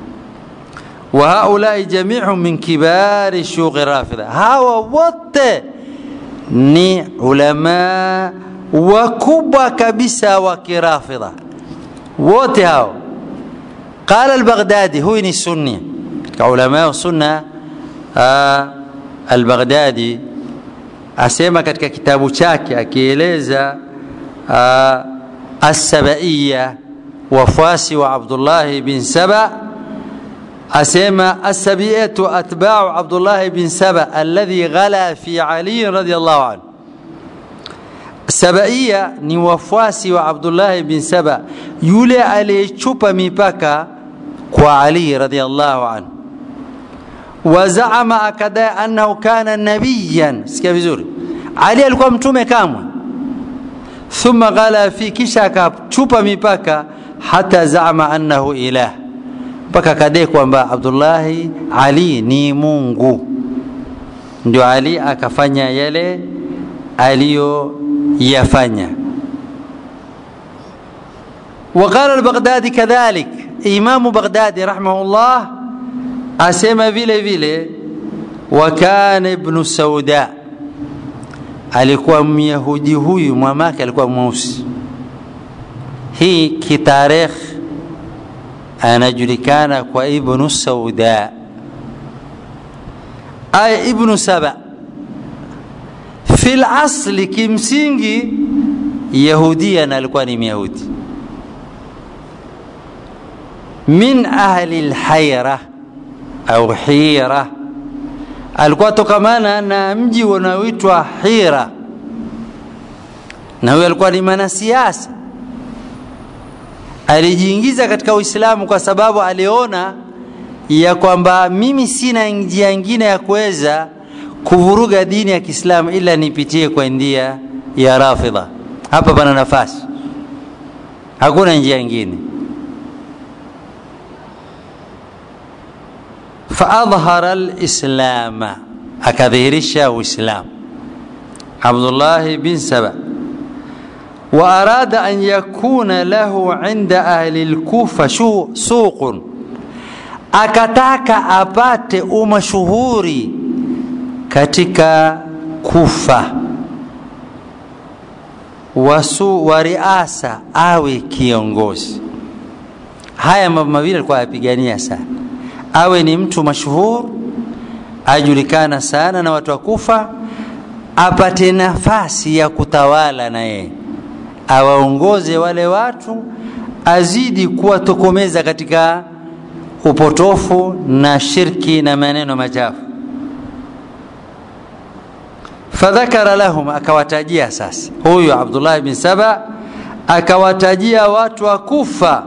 wa haulai jamiuhum min kibari shughi rafidha hawa wote ni ulama wakubwa kabisa wa kirafidha wote hao قال البغدادي هو ni sunni katika ulama sunna al-Baghdadi asema katika kitabu chake akieleza as-sabaiya wafuasi wa Abdullah bin Saba asema as-sabiyatu atba'u Abdullah bin Saba alladhi ghala fi Ali radiyallahu anhu Sabaiya ni wafuasi wa Abdullah bin Saba yule aliyechupa mipaka kwa Ali radhiallahu anhu wazaama akadai annahu kana nabiyan sikia vizuri ali alikuwa mtume kamwe thumma ghala fi kisha akachupa mipaka hata zaama annahu ilah mpaka akadai kwamba abdullahi ali ni mungu ndio ali akafanya yale aliyoyafanya وقال البغدادي كذلك إمام بغدادي رحمه الله أسمى vile vile وكان ابن سوداء alikuwa myahudi huyu mwamake alikuwa mweusi hii kitarikh anajulikana kwa ibnu sauda ay ibnu saba fi lasli kimsingi yahudian alikuwa ni myahudi min ahli lhaira au hira alikuwa tokamana na mji unaoitwa hira na huyo alikuwa ni mwanasiasa alijiingiza katika uislamu kwa sababu aliona ya kwamba mimi sina njia nyingine ya kuweza kuvuruga dini ya Kiislamu ila nipitie kwa njia ya Rafidha. Hapa pana nafasi, hakuna njia nyingine. faadhhara lislama, akadhihirisha Uislamu Abdullah bin Saba wa arada an yakuna lahu inda ahli lkufa suqun, akataka apate umashuhuri katika Kufa wasu wa riasa, awe kiongozi. Haya mambo mawili alikuwa ayapigania sana, awe ni mtu mashuhur, ajulikana sana na watu wa Kufa, apate nafasi ya kutawala na yeye, awaongoze wale watu, azidi kuwatokomeza katika upotofu na shirki na maneno machafu fadhakara lahum, akawatajia sasa. Huyu Abdullah bin Saba akawatajia watu wa Kufa,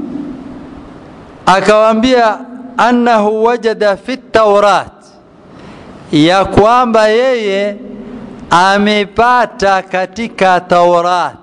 akawaambia annahu wajada fi Taurat, ya kwamba yeye amepata katika Taurat,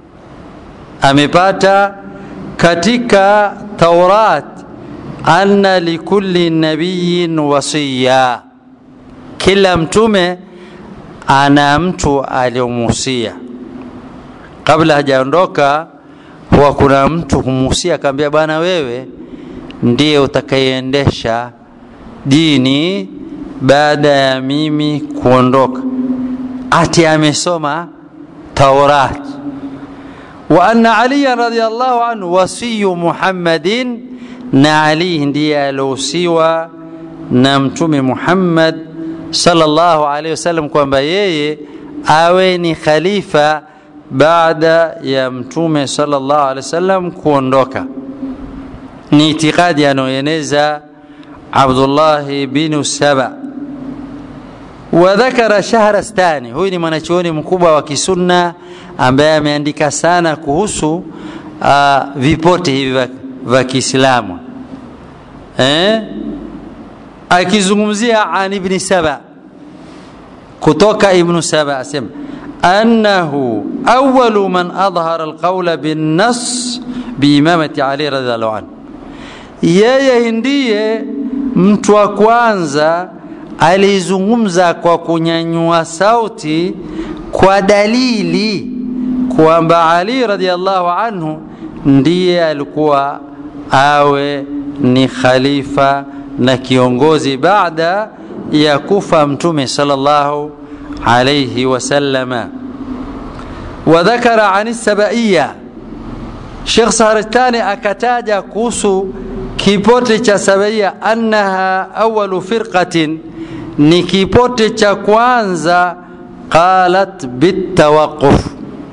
amepata katika Taurat anna likulli nabiyin wasiya, kila mtume ana mtu aliyomuhusia kabla hajaondoka, huwa kuna mtu humuhusia, akamwambia bwana, wewe ndiye utakayeendesha dini baada ya mimi kuondoka. Ati amesoma Taurat. Wa anna aliyan radhiyallahu anhu wasiyu Muhammadin, na Ali ndiye aliohusiwa na Mtume Muhammad sallallahu alaihi wasallam kwamba yeye awe ni khalifa baada ya mtume sallallahu alaihi wasallam kuondoka. Ni itikadi anayoeneza Abdullah bin Saba. Wa dhakara Shahrastani, huyu ni mwanachuoni mkubwa wa kisunna ambaye ameandika sana kuhusu uh, vipote hivi vya Kiislamu eh? akizungumzia an ibni Saba kutoka ibnu Saba asema annahu awalu man adhhara alqawla binnas biimamati Ali radhiallahu anhu, yeye ndiye mtu wa kwanza alizungumza kwa kunyanyua sauti kwa dalili kwamba Ali radhiallahu anhu ndiye alikuwa awe ni khalifa na kiongozi baada ya kufa mtume sallallahu alayhi wasallama. Wa dhakara an sabaiya, Sheikh Saharistani akataja kuhusu kipote cha Sabaiya, annaha awalu firqatin, ni kipote cha kwanza qalat bitawaquf,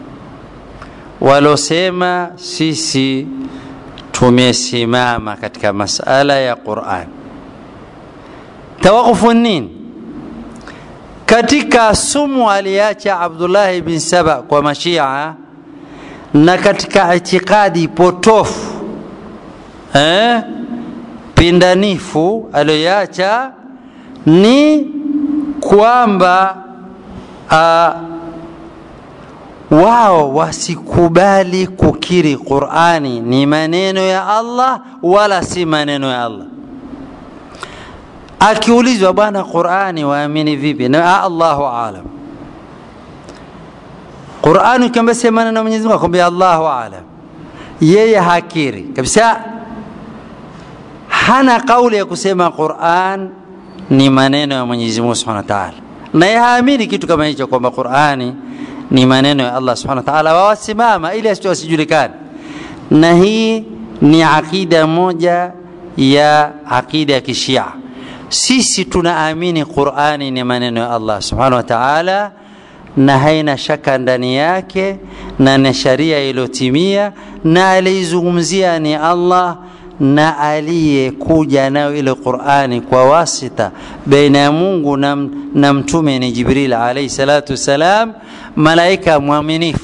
walosema sisi tumesimama katika masala ya Qur'an. Tawaqufu nini? Katika sumu aliacha Abdullah bin Saba kwa Mashia na katika itikadi potofu eh, pindanifu aliyoacha ni kwamba uh, wao wasikubali kukiri Qur'ani ni maneno ya Allah wala si maneno ya Allah. Akiulizwa bwana, Qur'ani waamini vipi? Na Allahu aalam. Qur'ani ukiambia si maneno ya Mwenyezi Mungu, akwambia Allahu aalam. Yeye hakiri kabisa, hana kauli ya kusema Qur'an ni maneno ya Mwenyezi Mungu Subhanahu wa Ta'ala, na yeye haamini kitu kama hicho kwamba Qur'ani ni maneno ya Allah subhanahu wa ta'ala, wawasimama ili asijulikane. Na hii ni akida moja ya akida ya Kishia. Sisi tunaamini Qur'ani ni maneno ya Allah subhanahu wa ta'ala, na haina shaka ndani yake, na ni sharia iliyotimia, na aliizungumzia ni Allah na aliyekuja nayo ile Qur'ani kwa wasita baina ya Mungu na, na mtume ni Jibril alayhi salatu wassalam, malaika mwaminifu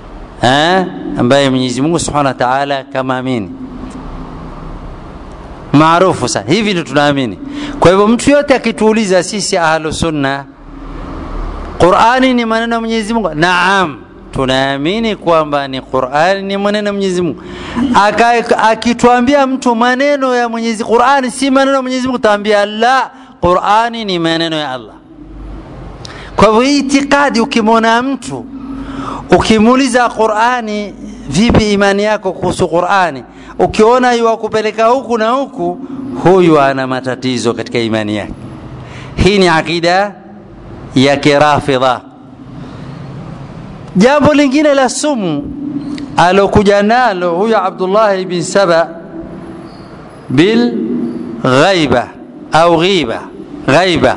ambaye Mwenyezi Mungu Subhanahu wa Ta'ala kama amini. maarufu sana hivi ndio tunaamini kwa hivyo mtu yote akituuliza sisi ahlu sunna qurani ni maneno ya mwenyezi mungu naam tunaamini kwamba ni qurani ni maneno ya mwenyezi mungu akituambia mtu maneno ya mwenyezi qurani si maneno ya mwenyezi mungu taambia la qurani ni maneno ya allah kwa hivyo hii itikadi ukimwona mtu ukimuuliza qurani vipi imani yako kuhusu qurani ukiona yuwakupeleka huku na huku huyu ana matatizo katika imani yake hii ni aqida ya kirafidha jambo lingine la sumu alokuja nalo huyu abdullahi bin saba bil ghaiba au ghiba ghaiba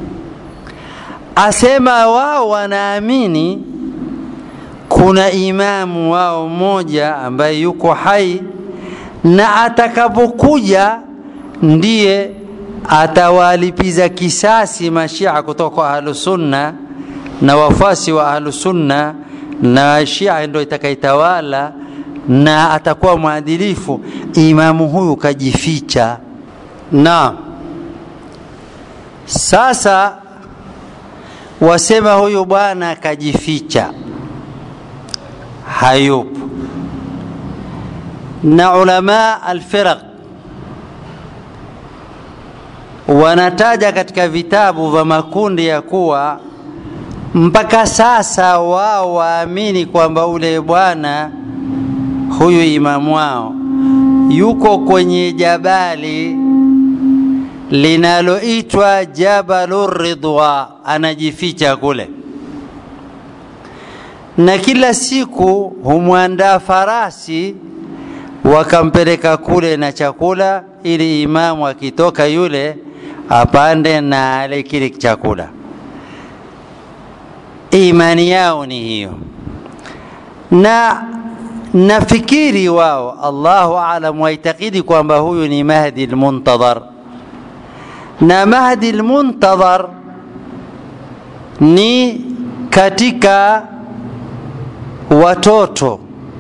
asema wao wanaamini kuna imamu wao mmoja ambaye yuko hai na atakapokuja ndiye atawalipiza kisasi mashia kutoka kwa ahlusunna na wafuasi wa ahlusunna na shia ndo itakaitawala na atakuwa mwadilifu imamu huyu kajificha na sasa wasema huyu bwana kajificha hayupo na ulama alfiraq wanataja katika vitabu vya makundi ya kuwa mpaka sasa wao waamini kwamba ule bwana huyu imamu wao yuko kwenye jabali linaloitwa jabalu ridwa anajificha kule na kila siku humwandaa farasi wakampeleka kule na chakula ili imamu akitoka yule apande na ale kile chakula imani yao ni hiyo na nafikiri wao allahu alam waitakidi kwamba huyu ni mahdi lmuntadhar na mahdi lmuntadhar ni katika watoto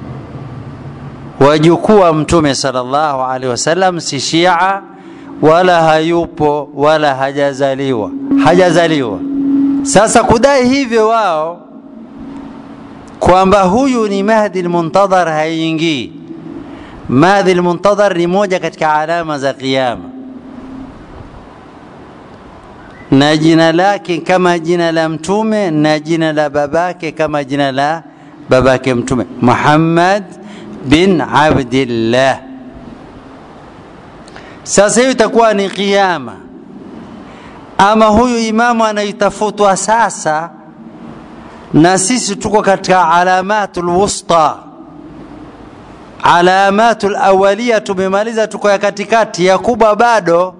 wajukuu wa mtume sallallahu alaihi wasallam si shia wala hayupo wala hajazaliwa hajazaliwa sasa kudai hivyo wao kwamba huyu ni mahdi lmuntadhar haingii mahdi lmuntadhar ni moja katika alama za qiyama na jina lake kama jina la mtume na jina la babake kama jina la babake mtume muhammad bin abdillah sasa hiyo itakuwa ni qiyama ama huyu imamu anaitafutwa sasa na sisi tuko katika alamatu lwusta alamatu lawalia tumemaliza tuko ya katikati ya kubwa bado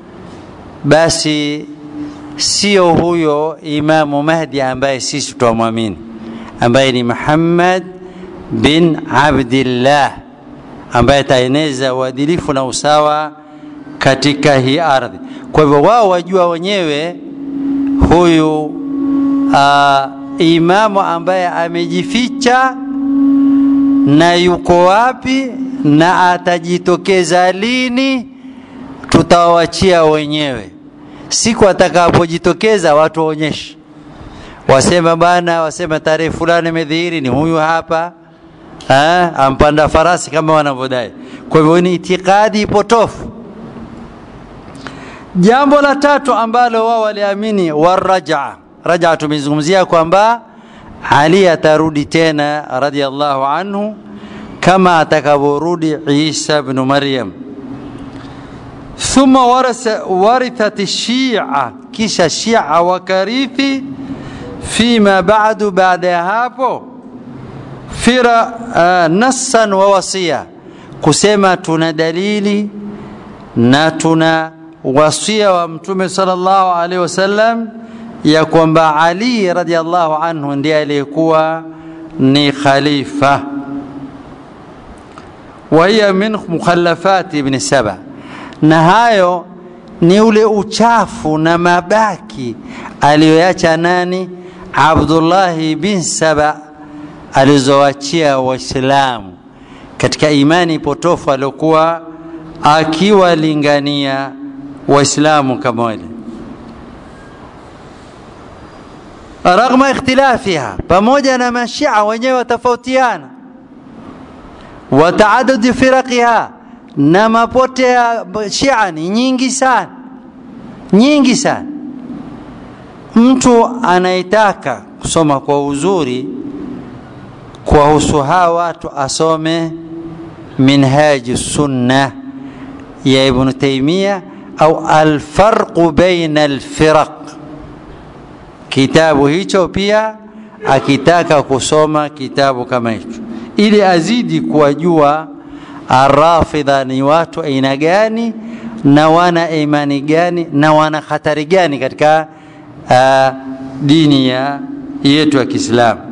basi sio huyo imamu mahdi ambaye sisi twamwamini ambaye ni muhammad bin abdillah ambaye ataeneza uadilifu na usawa katika hii ardhi kwa hivyo wao wajua wenyewe huyu uh, imamu ambaye amejificha na yuko wapi na atajitokeza lini tutawachia wenyewe siku atakapojitokeza watu waonyeshe wasema bana wasema tarehe fulani imedhihiri ni huyu hapa ha? ampanda farasi kama wanavyodai kwa hivyo ni itikadi potofu jambo la tatu ambalo wao waliamini warajaa rajaa tumezungumzia kwamba ali atarudi tena radiallahu anhu kama atakavyorudi isa bnu maryam thumma warithat shia kisha shia wakarithi fima badu baada ya hapo fira uh, nassan wa wasia kusema tuna dalili na tuna wasia wa mtume sallallahu alaihi wasallam ya kwamba ali radiallahu anhu ndiye aliyekuwa ni khalifa wahiya min mukhalafati ibni saba na hayo ni ule uchafu na mabaki aliyoacha nani abdullahi bin saba alizowachia waislamu katika imani potofu aliokuwa akiwalingania waislamu kama wale raghma ikhtilafiha pamoja na mashia wenyewe watofautiana wa taadudi firaqiha na mapote ya shia ni nyingi sana nyingi sana mtu anayetaka kusoma kwa uzuri kuwahusu hawa watu asome minhaji sunna ya ibnu taimia au alfarqu baina alfiraq kitabu hicho pia akitaka kusoma kitabu kama hicho ili azidi kuwajua arafidha ni watu aina gani na wana imani gani na wana hatari gani katika uh, dini ya yetu ya Kiislamu.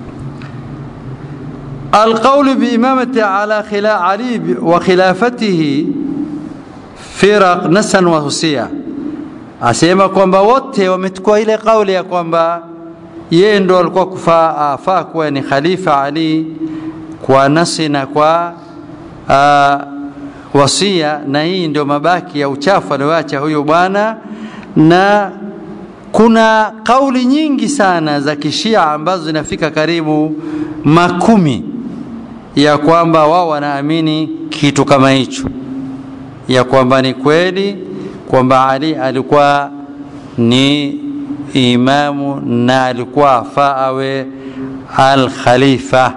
القول بإمامة على خلا علي وخلافته فرق نسا وهسيا asema kwamba wote wamechukua ile kauli ya kwamba yeye ndo alikuwa kufaa afaa kuwa ni khalifa Ali kwa nasi na kwa uh, wasia, na hii ndio mabaki ya uchafu alioacha huyo bwana, na kuna kauli nyingi sana za kishia ambazo zinafika karibu makumi ya kwamba wao wanaamini kitu kama hicho, ya kwamba ni kweli kwamba Ali alikuwa ni imamu na alikuwa afaa awe al-khalifa.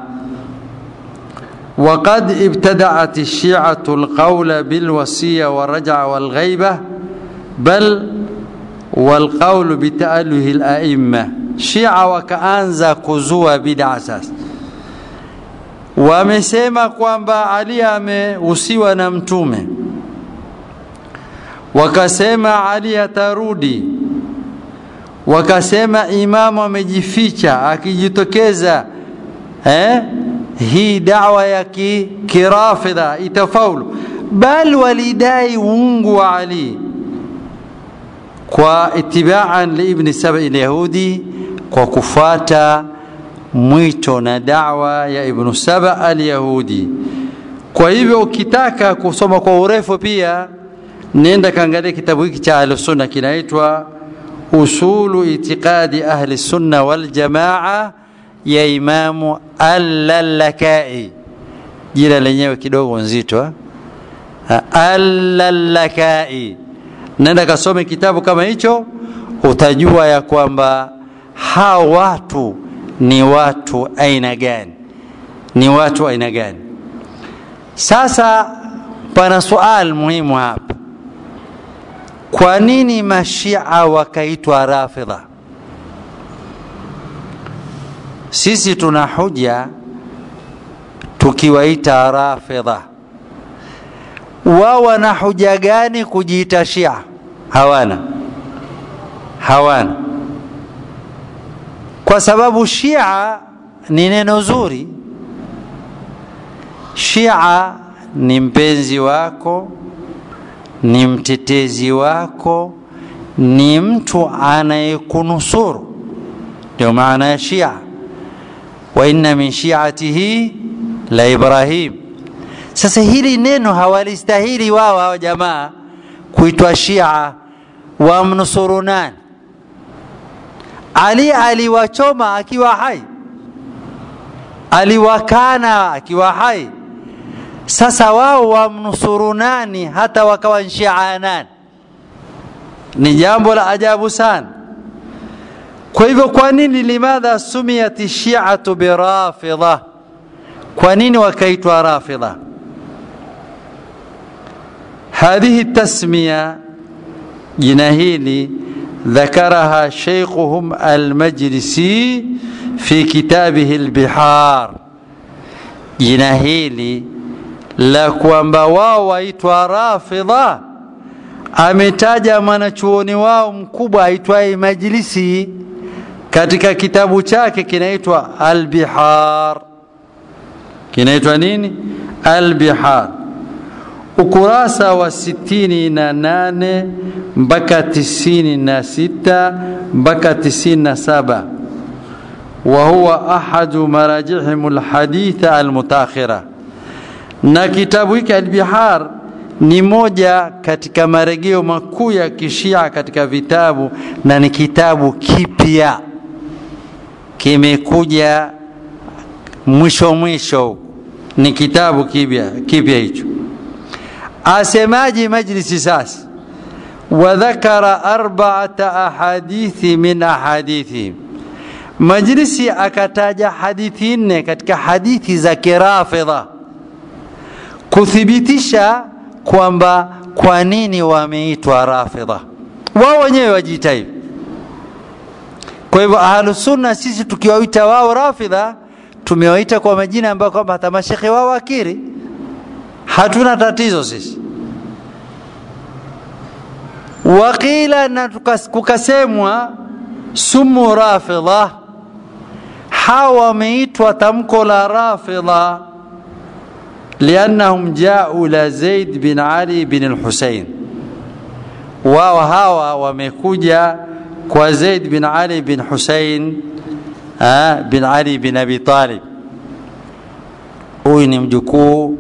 وقد ابتدعت الشيعة القول بالوصية والرجعة والغيبة بل والقول بتأله الأئمة شيعة وكأنزا كزوا بدع أساس wamesema kwamba Ali ameusiwa na mtume wakasema Ali atarudi wakasema imamu amejificha akijitokeza eh? hii dawa ya ki, kirafidha itafaulu bal walidai uungu wa Ali kwa itibaan liibni sabai lyahudi kwa kufuata mwito na dawa ya ibnu saba alyahudi kwa hivyo ukitaka kusoma kwa urefu pia nenda kaangalia kitabu hiki cha ahlusunna kinaitwa usulu itiqadi ahli sunna waljamaa ya imamu allalakai jina lenyewe kidogo nzito allalakai nenda kasome kitabu kama hicho utajua ya kwamba hawa watu ni watu aina gani ni watu aina gani sasa pana sual muhimu hapa kwa nini mashia wakaitwa rafidha sisi tuna huja tukiwaita rafidha wao wana huja gani kujiita shia hawana hawana kwa sababu shia ni neno zuri shia ni mpenzi wako ni mtetezi wako ni mtu anayekunusuru ndio maana ya shia wa inna min shiatihi la ibrahim sasa hili neno hawalistahili wao hao jamaa kuitwa shia wamnusuru nani ali aliwachoma akiwa hai aliwakana akiwa hai sasa wao wamnusuru nani hata wakawa nshia nani ni jambo la ajabu sana kwa hivyo kwa nini limadha sumiyat shiatu birafidha kwa nini wakaitwa rafidha hadhihi tasmiya jina hili ذكرها شيخهم المجلسي في كتابه البحار jina hili la kwamba wao waitwa rafidha ametaja mwanachuoni wao mkubwa aitwaye majlisi katika kitabu chake kinaitwa albihar kinaitwa nini albihar ukurasa wa sitini na nane mpaka tisini na sita mpaka tisini na saba وهو أحد مراجعهم الحديثة المتاخرة na kitabu hiki albihar ni moja katika marejeo makuu ya kishia katika vitabu na ni kitabu kipya kimekuja mwisho mwisho ni kitabu kipya kipya hicho asemaji majlisi sasa wadhakara arbaata ahadithi min ahadithihim majlisi akataja hadithi nne katika hadithi za kirafidha kuthibitisha kwamba kwa nini wameitwa rafidha wao wenyewe wajiita hivi kwa hivyo ahlusunna sisi tukiwaita wao rafidha tumewaita kwa majina ambayo kwamba hata mashekhe wao akiri hatuna tatizo sisi waqila na kukasemwa sumu rafidha hawa wameitwa tamko la rafidha liannahum jau la zaid bin ali bin lhusein wao hawa wamekuja kwa zaid bin ali bin husein bin ali bin abi talib huyu ni mjukuu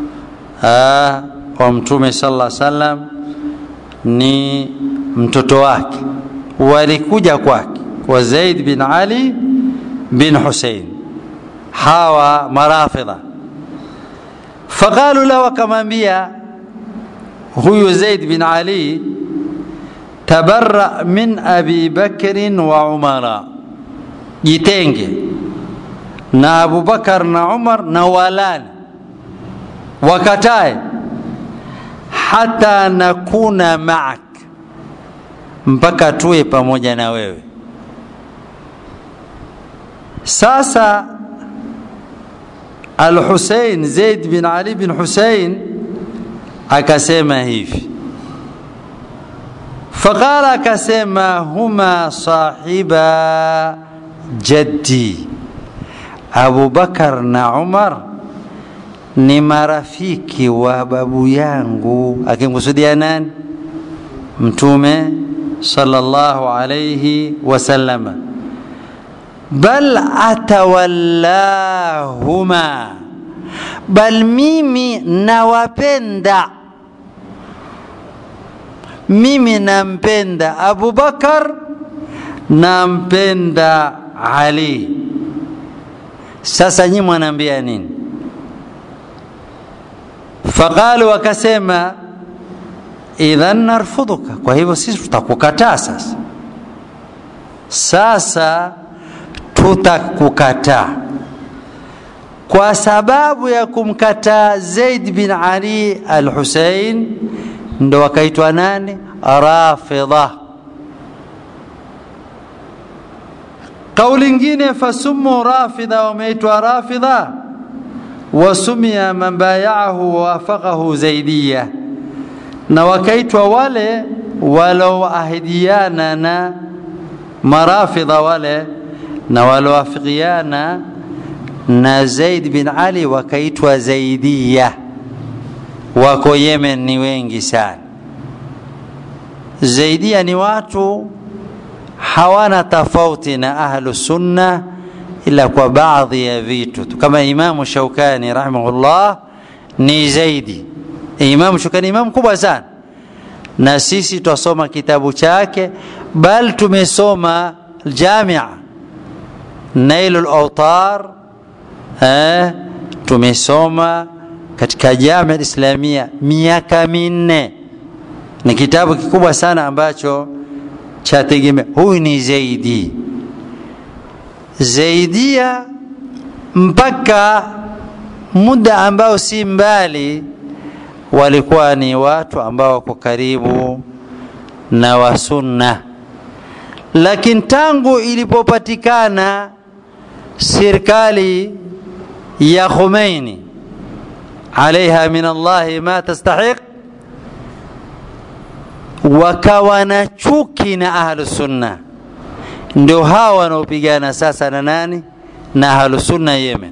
wa mtume sala salam ni mtoto wake walikuja kwake kwa zaid bin ali bin husein hawa marafidha faqalu lahu akamwambia huyu zaid bin ali tabarra min abi bakrin wa umara jitenge na abubakar na umar na walani wakatae hata nakuna maak mpaka tuwe pamoja na wewe sasa al-Husein Zaid bin Ali bin Husein akasema hivi faqala akasema huma sahiba jaddi Abu Bakar na Umar ni marafiki wa babu yangu akimkusudia nani mtume sallallahu alayhi wasallama bal atawallahuma bal mimi nawapenda mimi nampenda abubakar nampenda ali sasa nyi mwanaambia nini faqalu wakasema idhan narfudhuka kwa hivyo sisi tutakukataa sasa sasa tutakukataa kwa sababu ya kumkataa Zaid bin Ali al-Hussein ndo wakaitwa nani rafidha kauli ingine fasumu rafidha wameitwa rafidha wasumia man bayaahu wawafaqahu zaidiya na wakaitwa wale waloahidiana na marafidha wale na walowafikiana na Zaid bin Ali wakaitwa Zaidiya. Wako Yemen ni wengi sana. Zaidiya ni watu hawana tofauti na ahlu sunna ila kwa baadhi ya vitu tu, kama Imamu Shaukani rahimahullah ni Zaidi. Imamu Shaukani imamu kubwa sana, na sisi twasoma kitabu chake, bal tumesoma Jamia Nailul Autar eh, tumesoma katika Jamia Islamia miaka minne. Ni kitabu kikubwa sana ambacho chategemea. Huyu ni Zaidi, Zaidia mpaka muda ambao si mbali walikuwa ni watu ambao wako karibu na wasunna lakini tangu ilipopatikana serikali ya Khomeini alaiha min Allahi ma tastahiq, wakawa na chuki na ahlu sunna, ndio hawa wanaopigana sasa na nani? Na ahlu sunna Yemen,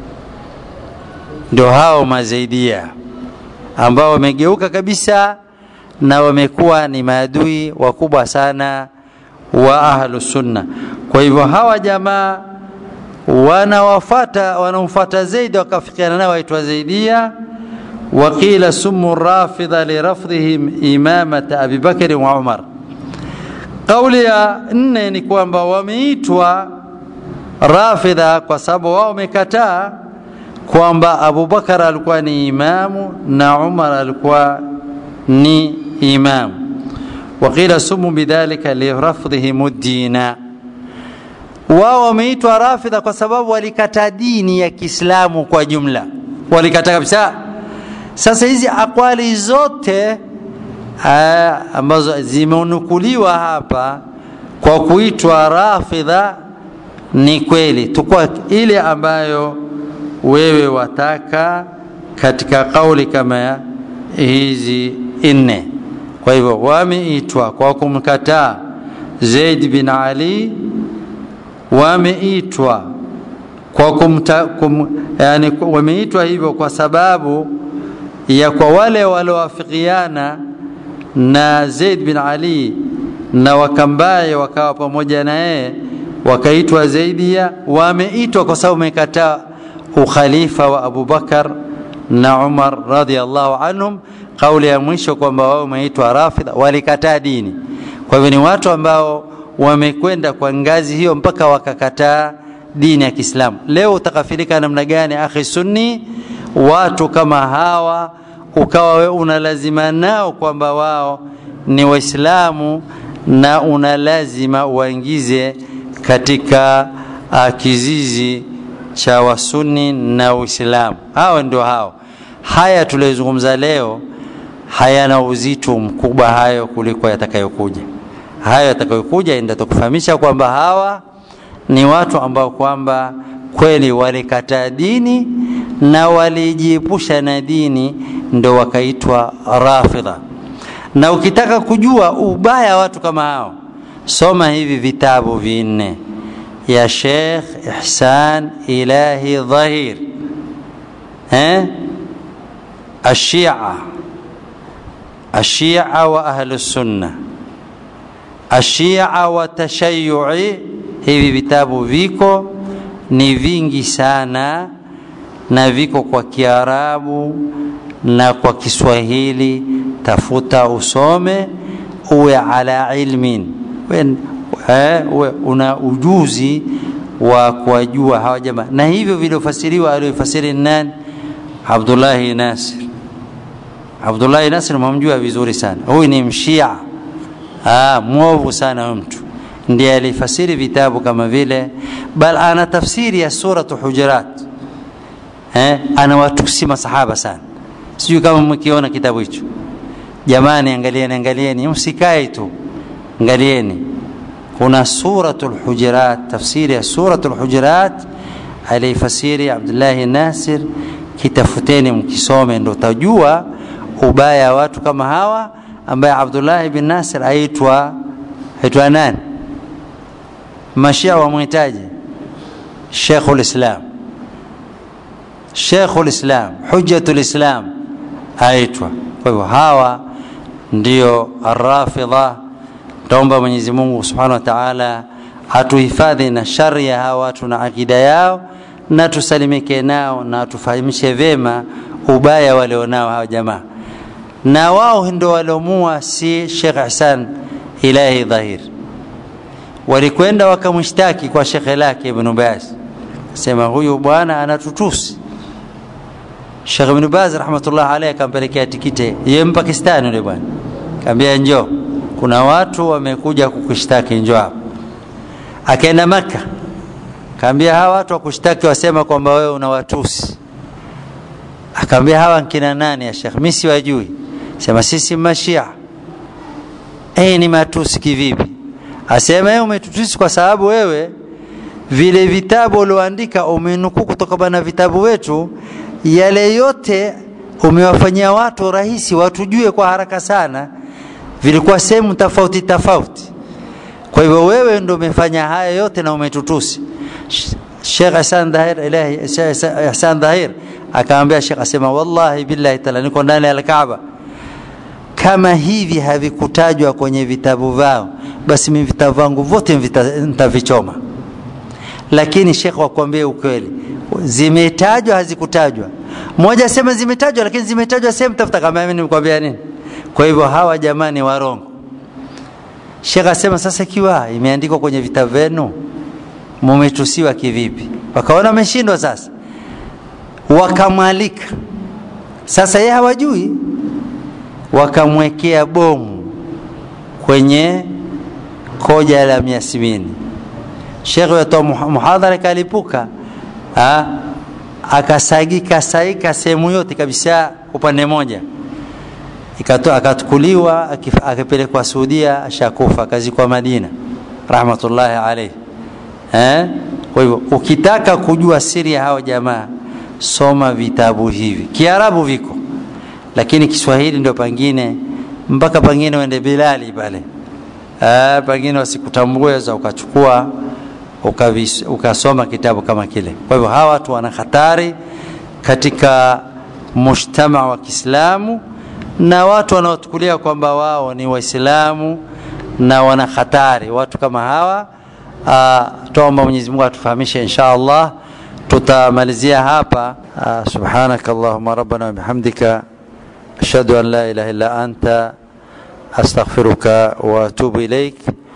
ndio hao mazaidia ambao wamegeuka kabisa na wamekuwa ni maadui wakubwa sana wa ahlu sunna. Kwa hivyo hawa jamaa wanawafata wanamfuata Zaidi wakafikiana nao waitwa Zaidia, وقيل سموا الرافضة لرفضهم إمامة أبي بكر وعمر قولي nne ni kwamba wameitwa rafidha kwa sababu wao wamekataa kwamba abubakar alikuwa ni imamu na umar alikuwa ni imamu waqila sumu bidhalika lirafdhihim ddina wao wameitwa rafidha kwa sababu walikataa dini ya kiislamu kwa jumla walikataa kabisa sasa hizi akwali zote aa, ambazo zimenukuliwa hapa kwa kuitwa rafidha ni kweli tukua ile ambayo wewe wataka katika kauli kama hizi nne kwa hivyo wameitwa kwa kumkataa Zaid bin Ali wameitwa kwa kumta, kum, yani wameitwa hivyo kwa sababu ya kwa wale waliowafikiana na Zaid bin Ali na wakambaye wakawa pamoja na yeye wakaitwa Zaidia wameitwa kwa sababu wamekataa ukhalifa wa Abu Bakar na Umar radhiallahu anhum kauli ya mwisho kwamba wao wameitwa rafidha walikataa dini kwa hivyo ni watu ambao wamekwenda kwa ngazi hiyo mpaka wakakataa dini ya Kiislamu leo utakafirika namna gani akhi sunni watu kama hawa ukawa we unalazima nao kwamba wao ni waislamu na unalazima uwaingize katika uh, kizizi cha wasuni na uislamu hao ndio hao haya tuliyozungumza leo hayana uzito mkubwa hayo kuliko yatakayokuja hayo yatakayokuja ndio tukufahamisha kwamba hawa ni watu ambao kwamba kweli walikataa dini na walijiepusha na dini ndo wakaitwa rafidha na ukitaka kujua ubaya watu kama hao soma hivi vitabu vinne ya Sheikh Ihsan Ilahi Dhahir eh الشيعة الشيعة وأهل السنة الشيعة وتشيعي hivi vitabu viko ni vingi sana na viko kwa Kiarabu na kwa Kiswahili tafuta usome uwe ala ilmin uwe, uwe una ujuzi wa kuwajua hawa jamaa na hivyo viliofasiriwa aliyofasiri nani Abdullahi Nasir Abdullahi Nasir mamjua vizuri sana huyu ni mshia ah mwovu sana huyu mtu ndiye alifasiri vitabu kama vile bal ana tafsiri ya suratu hujurat eh anawatusi masahaba sana sijui kama mkiona kitabu hicho jamani angalieni angalieni msikae tu angalieni kuna suratul hujurat tafsiri ya suratul hujurat alifasiri Abdullah Nasir kitafuteni mkisome ndo utajua ubaya wa watu kama hawa ambaye Abdullah bin Nasir aitwa aitwa nani mashia wamhitaji Sheikhul Islam Sheikhul Islam Hujjatul Islam aitwa kwa hivyo hawa ndio arrafidha taomba Mwenyezi Mungu Subhanahu wa Ta'ala atuhifadhi na shari ya hawa watu na akida yao na tusalimike nao na tufahamishe vema ubaya walionao hawa jamaa na wao ndio waliomua si Sheikh Hassan Ilahi Dhahir walikwenda wakamshtaki kwa shekhe lake Ibn Baz sema huyu bwana anatutusi Sheikh Ibn Baz rahmatullah alayhi akampelekea tikiti yeye Mpakistani yule bwana kaambia njoo kuna watu wamekuja kukushtaki njoo hapa akaenda maka kaambia hawa watu wakushtaki wasema kwamba wewe unawatusi akaambia hawa nkina nani ya Sheikh mimi siwajui sema sisi mashia eh ni matusi kivipi asema yeye umetutusi kwa sababu wewe vile vitabu ulioandika umenukuu kutoka na vitabu wetu yale yote umewafanyia watu rahisi watujue kwa haraka sana vilikuwa sehemu tofauti tofauti kwa hivyo wewe ndio umefanya haya yote na umetutusi Sheikh Hassan Dhahir ilahi Hassan Dhahir akaambia Sheikh asema wallahi billahi taala niko ndani ya Kaaba kama hivi havikutajwa kwenye vitabu vao basi mimi vitabu vangu vyote nitavichoma lakini Sheikh wakwambie ukweli zimetajwa hazikutajwa mmoja asema zimetajwa lakini zimetajwa sehemu tafuta kama mimi nimekwambia nini kwa hivyo hawa jamani warongo Sheikh asema sasa ikiwa imeandikwa kwenye vitabu vyenu mumetusiwa kivipi wakaona wameshindwa sasa wakamwalika sasa yeye hawajui wakamwekea bomu kwenye koja la miasmini shekhe watoa muhadhara kalipuka akasagika saika sehemu yote kabisa upande moja akatukuliwa akapelekwa Saudia ashakufa akazikwa Madina rahmatullahi alayhi eh kwa hivyo ukitaka kujua siri ya hao jamaa soma vitabu hivi kiarabu viko lakini kiswahili ndio pangine mpaka pangine uende bilali pale eh pangine wasikutambue za ukachukua ukavis, ukasoma kitabu kama kile kwa hivyo hawa watu wana hatari katika mujtama wa Kiislamu na watu wanaochukulia kwamba wao ni waislamu na wana hatari watu kama hawa uh, tuomba Mwenyezi Mungu atufahamishe insha Allah tutamalizia hapa uh, subhanaka allahumma rabbana wa bihamdika ashhadu an la ilaha illa anta astaghfiruka wa atubu ilaik